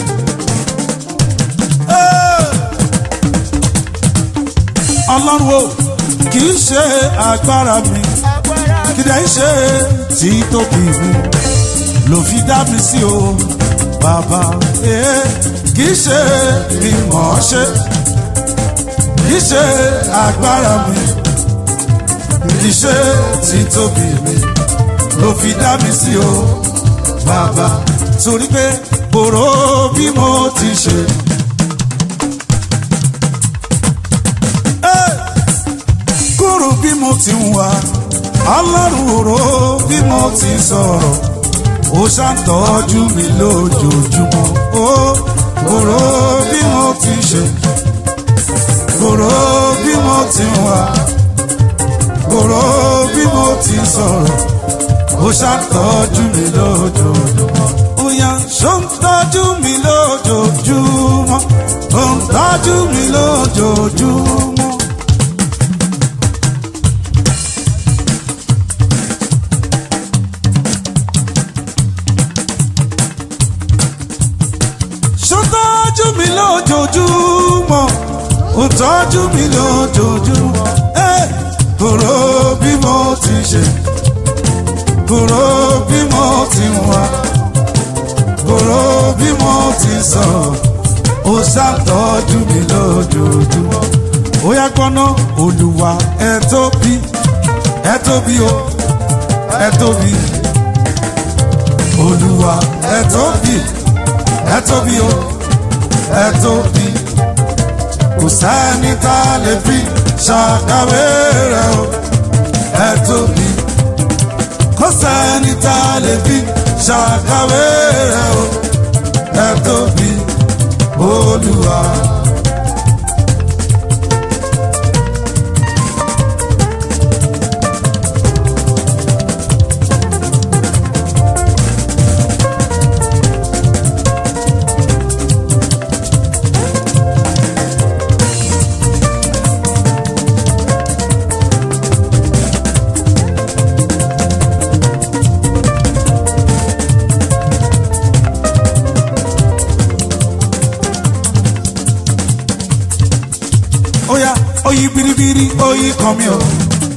ọlọ́run o kì í ṣe agbára mi kì í ṣe tí tóbi mi ló fi dá mi sí o bàbá ee kì í ṣe mi mọ̀ ọ́ ṣe kì í ṣe agbára mi kì í ṣe tí tóbi mi ló fi dá mi sí o bàbá torí pé kòró bí mo ti ṣe. kúrò bí mo ti ń wá ọlọ́run òró bí mo ti sọ̀rọ̀ ó ṣàtọ́jú mi lójoojúmọ́ ó kúrò bí mo ti ṣe kúrò bí mo ti ń wá kúrò bí mo ti sọ̀rọ̀ ó ṣàtọ́jú mi lójoojúmọ́ ó yá ṣó ń tọ́jú mi lójoojúmọ́ ó ń tọ́jú mi lójoojúmọ́. ṣó tọ́jú mi lójoojúmọ́ ó tọ́jú mi lójoojúmọ́ ẹ kúrò bí mo ti ṣe kúrò bí mo ti wá kúrò bí mo ti sọ ó ṣàtọ́jú mi lójoojúmọ́ ó yá gbọ́ná olùwà ẹ tóbi ẹ tóbi o ẹ tóbi olùwà ẹ tóbi ẹ tóbi o ẹ tóbi kò sẹ́ni tá a lè fi ṣàkàwé rẹ̀ o ẹ tóbi kò sẹ́ni tá a lè fi ṣàkàwé rẹ̀ o ẹ tóbi olúwa. Oya, oyi biribiri, oyi kan mi o.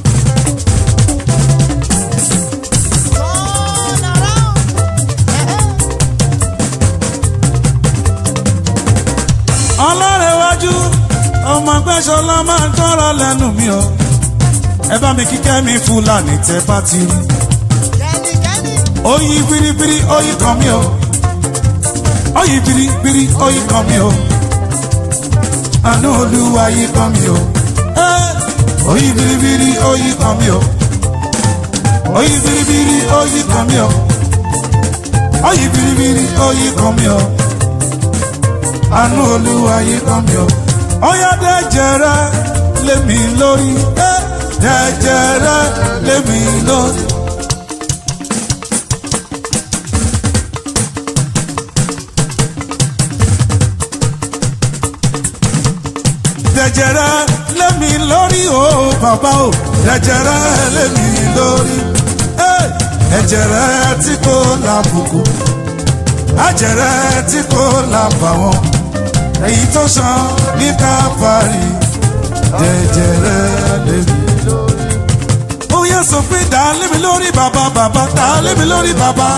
Ọlọ́rẹ̀wájú, ọmọ gbẹ́sọ̀lá máa ń tọ́ra lẹ́nu mi o. Ẹ bá mi kíkẹ́ mi Fúlàní tẹ bá ti rí. Oyi biribiri, oyi kan mi o. Oyi biribiri, oyi kan mi o àánú olúwa yí kan mi o. Oyi biribiri oyi kan mi o. Oyi biribiri oyi kan mi o. Oyi biribiri oyi kan mi o. Àánú olúwa yí kan mi o. Ọyá dẹ́jẹ̀rẹ́ lémi lórí. Dẹ́jẹ̀rẹ́ lémi lórí. jẹjẹrẹ lémi lórí o bàbá o jẹjẹrẹ lémi lórí ẹjẹrẹ tí kò lábùkù àjẹrẹ tí kò lábàwọn èyí tó sàn ní káfárì jẹjẹrẹ lémi lórí. ó yẹ sọ pé dá lémi lórí bàbá bàbá dá lémi lórí bàbá.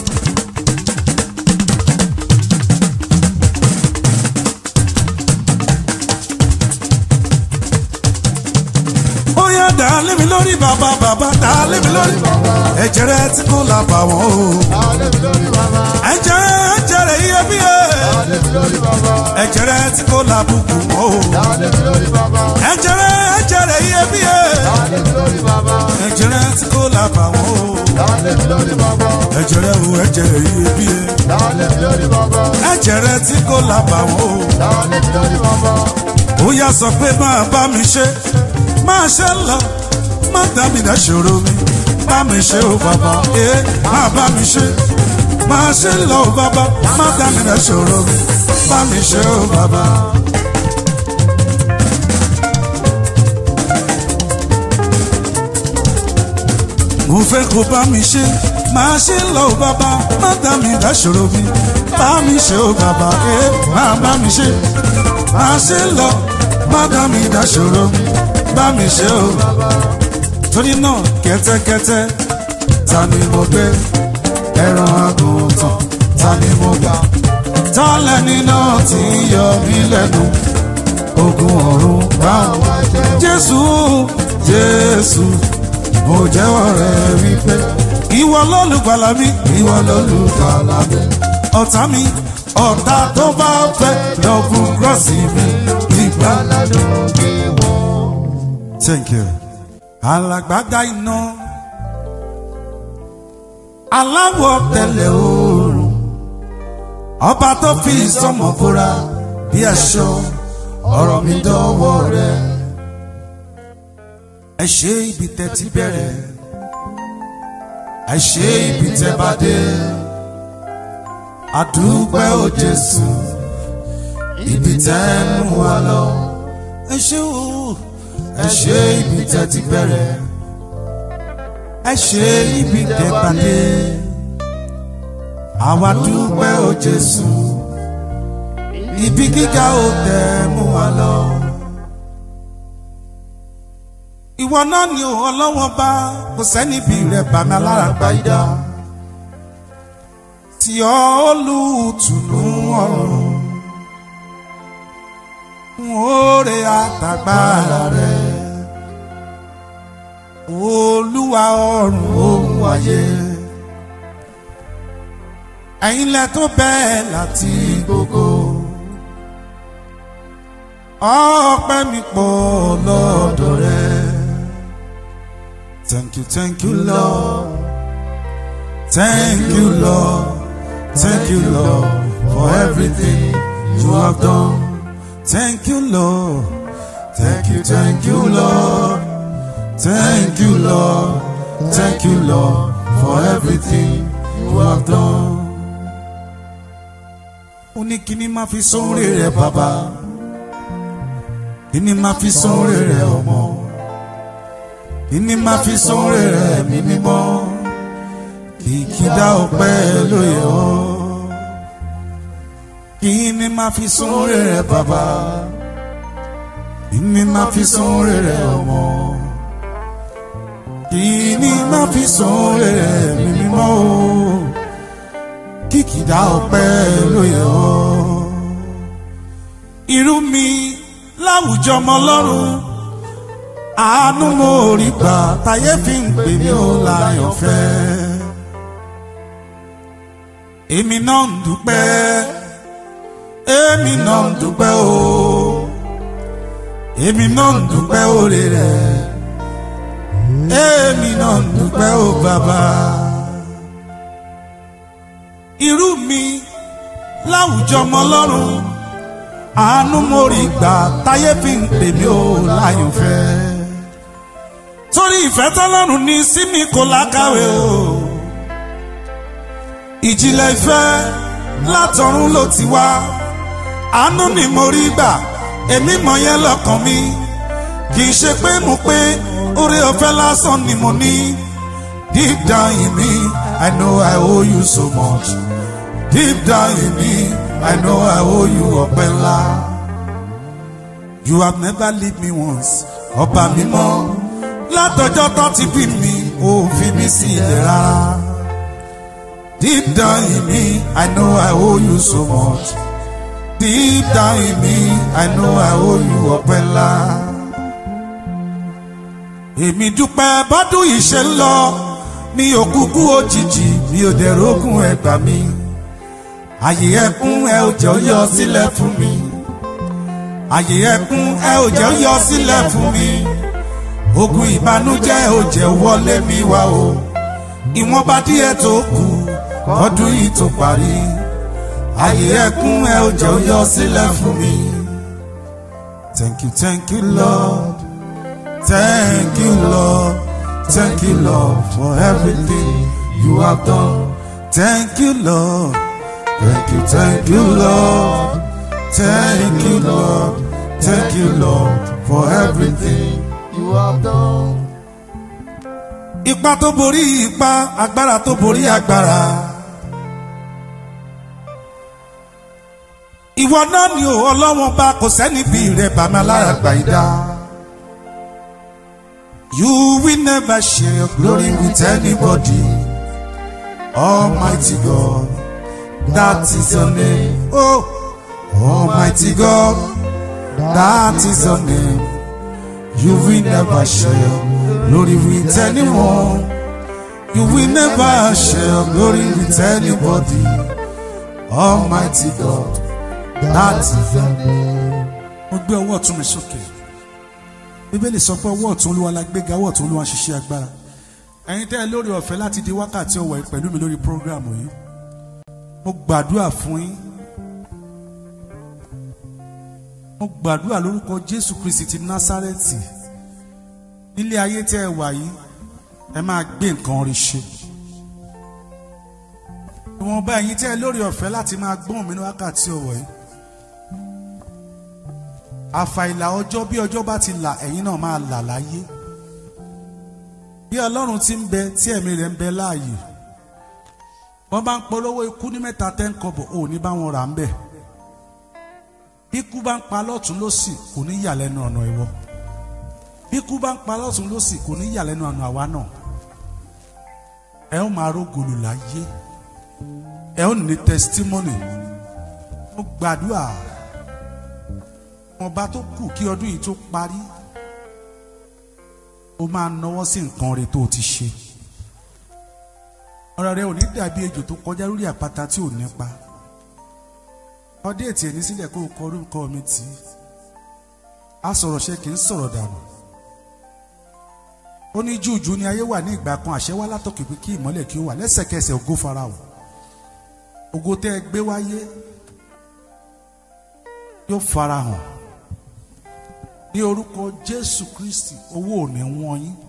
bóyá dá lé mi lórí bàbá bàbá dá lé mi lórí ẹ̀jẹ̀ rẹ tí kò là bà wọ́n o. ẹ̀jẹ̀ rẹ ẹ̀jẹ̀ rẹ iyebíye ẹ̀jẹ̀ rẹ tí kò là bùkù wọ́n o. ẹ̀jẹ̀ rẹ ẹ̀jẹ̀ rẹ iyebíye ẹ̀jẹ̀ rẹ tí kò là bà wọ́n o. ẹ̀jẹ̀ ẹ̀jẹ̀ rẹ o ẹ̀jẹ̀ rẹ iyebíye Dálé mi lórí bàbá. ẹ̀jẹ̀ rẹ tí kò lábàwọ́n o. Dálé mi lórí bàbá. ó yá sọ pé máa bá mi ṣe máa ṣe lọ má dá mi dá ṣòro mi bá mi ṣe ó bàbá ee máa bá mi ṣe máa ṣe lọ ó bàbá má dá mi dá ṣòro mi bá mi ṣe ó bàbá. mo fẹ́ kó bá mi ṣe máa ṣe lọ ó bàbá má dá mi dá ṣòro mi bá mi ṣe ó bàbá ee máa bá mi ṣe máa ṣe lọ má dá mi dá ṣòro mi bá mi ṣe ó torí náà kẹ́tẹ́kẹ́tẹ́ ta ni mo gbé ẹran àgùntàn ta ni mo gbà ta lẹni náà tí ń yọ mí lẹ́nu ogun ọ̀run bá jésù jésù mo jẹ́wọ́ rẹ̀ wípé ìwọ lólùgbàlà mi ìwọ lólùgbàlà mi ọ̀tá mi ọ̀tá tó bá fẹ́ lọ́gùn gírọ́ọ̀sì mi nígbà Aládùn bí wọ́n. Thank you. Alágbádá iná. Aláwọ̀ tẹ̀lẹ̀ oòrùn. Ọba tó fi ìsọmọ bóra bí aṣọ. Ọ̀rọ̀ mi dọ́wọ́ rẹ̀. Ẹ ṣe ibi tẹ́ ti bẹ̀rẹ̀. Ẹ ṣe ibi tẹ́ bá dé. Àdúpẹ́ o Jésù. Ibi tẹ́ mú wa lọ. Ẹ ṣe o ẹ ṣe ibi tẹ́ ti bẹ̀rẹ̀ ẹ ṣe ibi tẹ́ pàdé àwa dúpẹ́ o Jésù ibi gíga ò tẹ́ mú wa lọ. ìwọ náà ni ò ọlọ́wọ́n bá kò sẹ́ni bí rẹ̀ bá mi alára gba ìdá tí ọ olùtùnú ọ̀run oore àtàgbára rẹ̀ olúwa ọ̀run ohun ayé ẹ̀yin lẹ tó bẹ́ẹ̀ láti gbogbo ọpẹ́ mi pọ̀ lọ́dọ̀ rẹ̀ thank you thank you lord thank you lord thank you lord for everything you have done. Thank you, Lord. Thank you, thank you, Lord. Thank you, Lord. Thank you, Lord, for everything you have done. Ó ní kí ni máa fi sóore rẹ̀ bàbá? Kí ni máa fi sóore rẹ̀ ọmọ? Kí ni máa fi sóore rẹ̀ ẹ̀mí mímọ́? Kìkìdá ọpẹ́ lóye ọ́ kí ni máa fi sóore rẹ bàbá kí ni máa fi sóore rẹ ọmọ kí ni máa fi sóore rẹ mi mímọ́ o kìkìdá ọpẹ́ ló yẹ ọ́ irú mi láwùjọ ọmọ ọlọ́run àánú mo rí gbà táyé fi ń pè mí ó láyọ̀ fẹ́ èmi náà ń dúpẹ́ èmi náà ń dúpẹ́ o èmi náà ń dúpẹ́ oore rẹ̀ èmi náà ń dúpẹ́ o bàbá. irú mi láwùjọ ọmọ ọlọ́run àánú mo rí gbà táyé fi ń pè mí o láyọ̀ fẹ́ torí ìfẹ́ tọ́lọ́run ní sí mi kò lákàwé o ìjìnlẹ̀ ìfẹ́ látọ̀run ló ti wá àánú ni mo rí gbà èmi mọ̀ yẹn lọ́kàn mi kì í ṣe pé mo pé oore ọ̀fẹ́ lásán ni mo ní deep down in me I know I owe you so much deep down in me I know I owe you ọpẹ́ ńlá you have never leave me once ọba mi mọ́ látọjọ́ tó ti bí mi ò fi mí sílẹ̀ rárá deep down in me I know I owe you so much. Deep down in me, I know I owe you ọpẹ́ ńlá. Èmi dúpẹ́ bọ́dún yìí ṣe ń lọ, mi ò kúkú òjijì, mi ò dẹ̀ rógùn ẹgbà mi. Àyè ẹkún ẹ ò jẹ́ ó yọ sílẹ̀ fún mi. Àyè ẹkún ẹ ò jẹ́ ó yọ sílẹ̀ fún mi. Ogun ìbànújẹ́ ò jẹ́ wọlé mi wá o. Ìwọ̀nba díẹ̀ tó kù ọdún yìí tó parí ayé ẹkún ẹ ò jẹ́ ó yọ sílẹ̀ fún mi. thank you thank you lord thank you lord thank you lord for everything you have done thank you lord thank you thank you lord thank you lord thank you lord for everything you have done. ipa tó borí ipa agbára tó borí agbára. ìwọ náà ni ò ọlọ́wọ́n bá kò sẹ́ni bí rẹ̀ bá mi alára gbà yí dá. you will never share your glory with anybody. almighty God that is your name. oh almighty God that is your name. you will never share your glory with anyone. You will never share glory with anybody. Almighty God, that is your name. Mo gbé ọwọ́ ọ̀tún mi sókè. Bíbélì sọ pé ọwọ́ ọ̀tún olúwa la gbéga ọwọ́ ọ̀tún olúwa ń ṣiṣẹ́ agbára. Ẹ̀yin tẹ́ ẹ lórí ọ̀fẹ́ láti di wákàtí ọ̀wọ̀ yìí pẹ̀lú mi lórí prógrámù yìí. Mo gbàdúrà fún yín. Mo gbàdúrà lórúkọ Jésù Kristi ti Násárẹ́tì nílé ayé tẹ́ ẹ wà yìí ẹ máa gbé nǹkan rí ṣe ìwọ̀nba ẹ̀yin tẹ́ ẹ lórí ọ̀fẹ́ láti máa gbọ́n mi ní wákàtí ọ̀wọ̀ yìí àfàìlà ọjọ́ bí ọjọ́ bá ti là ẹ̀yin náà máa là láyé bí ọlọ́run ti ń bẹ tí ẹ̀mí rẹ̀ ń bẹ láàyè wọ́n bá ń polówó ikú ní mẹ́ta tẹ́ ń kọ́bọ̀ ò ní bá wọn rà ń bẹ̀ bí ikú bá ń pa lọ́tún lọ́sì kò ní yà lẹ́nu ọ̀nà ìwọ bí ikú bá ń pa lọ́tún lọ́sì kò ní yà lẹ́nu ọ̀nà àwa náà ẹ ó máa rógòlù láyé ẹ ó ní testimony mo gbàdúrà ọba tó kù kí ọdún yìí tó parí ó máa náwó sí nǹkan rẹ̀ tó o ti ṣe ọ̀rọ̀ rẹ̀ ò ní dàbí ejò tó kọjá lórí àpáta tí ò nípa ọdẹ ètì ẹni sílẹ̀ kó o kọ orúkọ mi tì í a sọ̀rọ̀ ṣe kì í sọ̀rọ̀ dànù ó ní júùjú ni ayé wà ní ìgbà kan àṣẹ wá látọ̀kì pé kí ìmọ́lẹ̀ kí ó wà lẹ́sẹ̀kẹsẹ̀ ògo farahàn ògo tẹ́ ẹ gbé wáyé yóò farahàn ní orúkọ Jésù Kristi owó ò ní wọ́n yín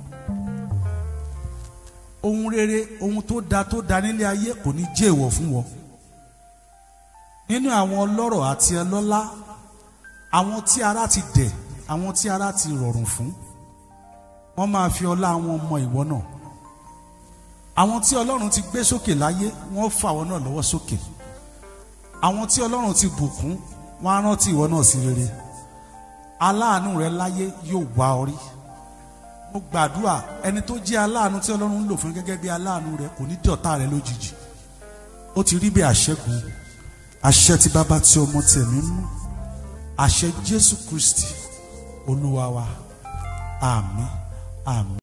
ohun rere ohun tó da tó da nílé ayé kò ní jẹ́ èèwọ̀ fún wọn nínú àwọn ọlọ́rọ̀ àti ọlọ́lá àwọn tí ara ti dẹ̀ àwọn tí ara ti rọrùn fún wọ́n máa fi ọlá wọn mọ ìwọ náà àwọn tí ọlọ́run ti gbé sókè láyé wọ́n fà wọ́n náà lọ́wọ́ sókè àwọn tí ọlọ́run ti bùkún wọ́n á rántí ìwọ náà sí rere aláàánú rẹ láyé yóò wá ọ rí mo gbàdúrà ẹni tó jẹ́ aláàánú tí ọlọ́run ń lò fún gẹ́gẹ́ bí aláàánú rẹ kò ní dọ̀tá rẹ lójijì ó ti rí bí àṣẹ́gun àṣẹ tí bàbá tí ọmọ tẹ̀mí mú àṣẹ Jésù Kristi olúwa wa àmín àmín.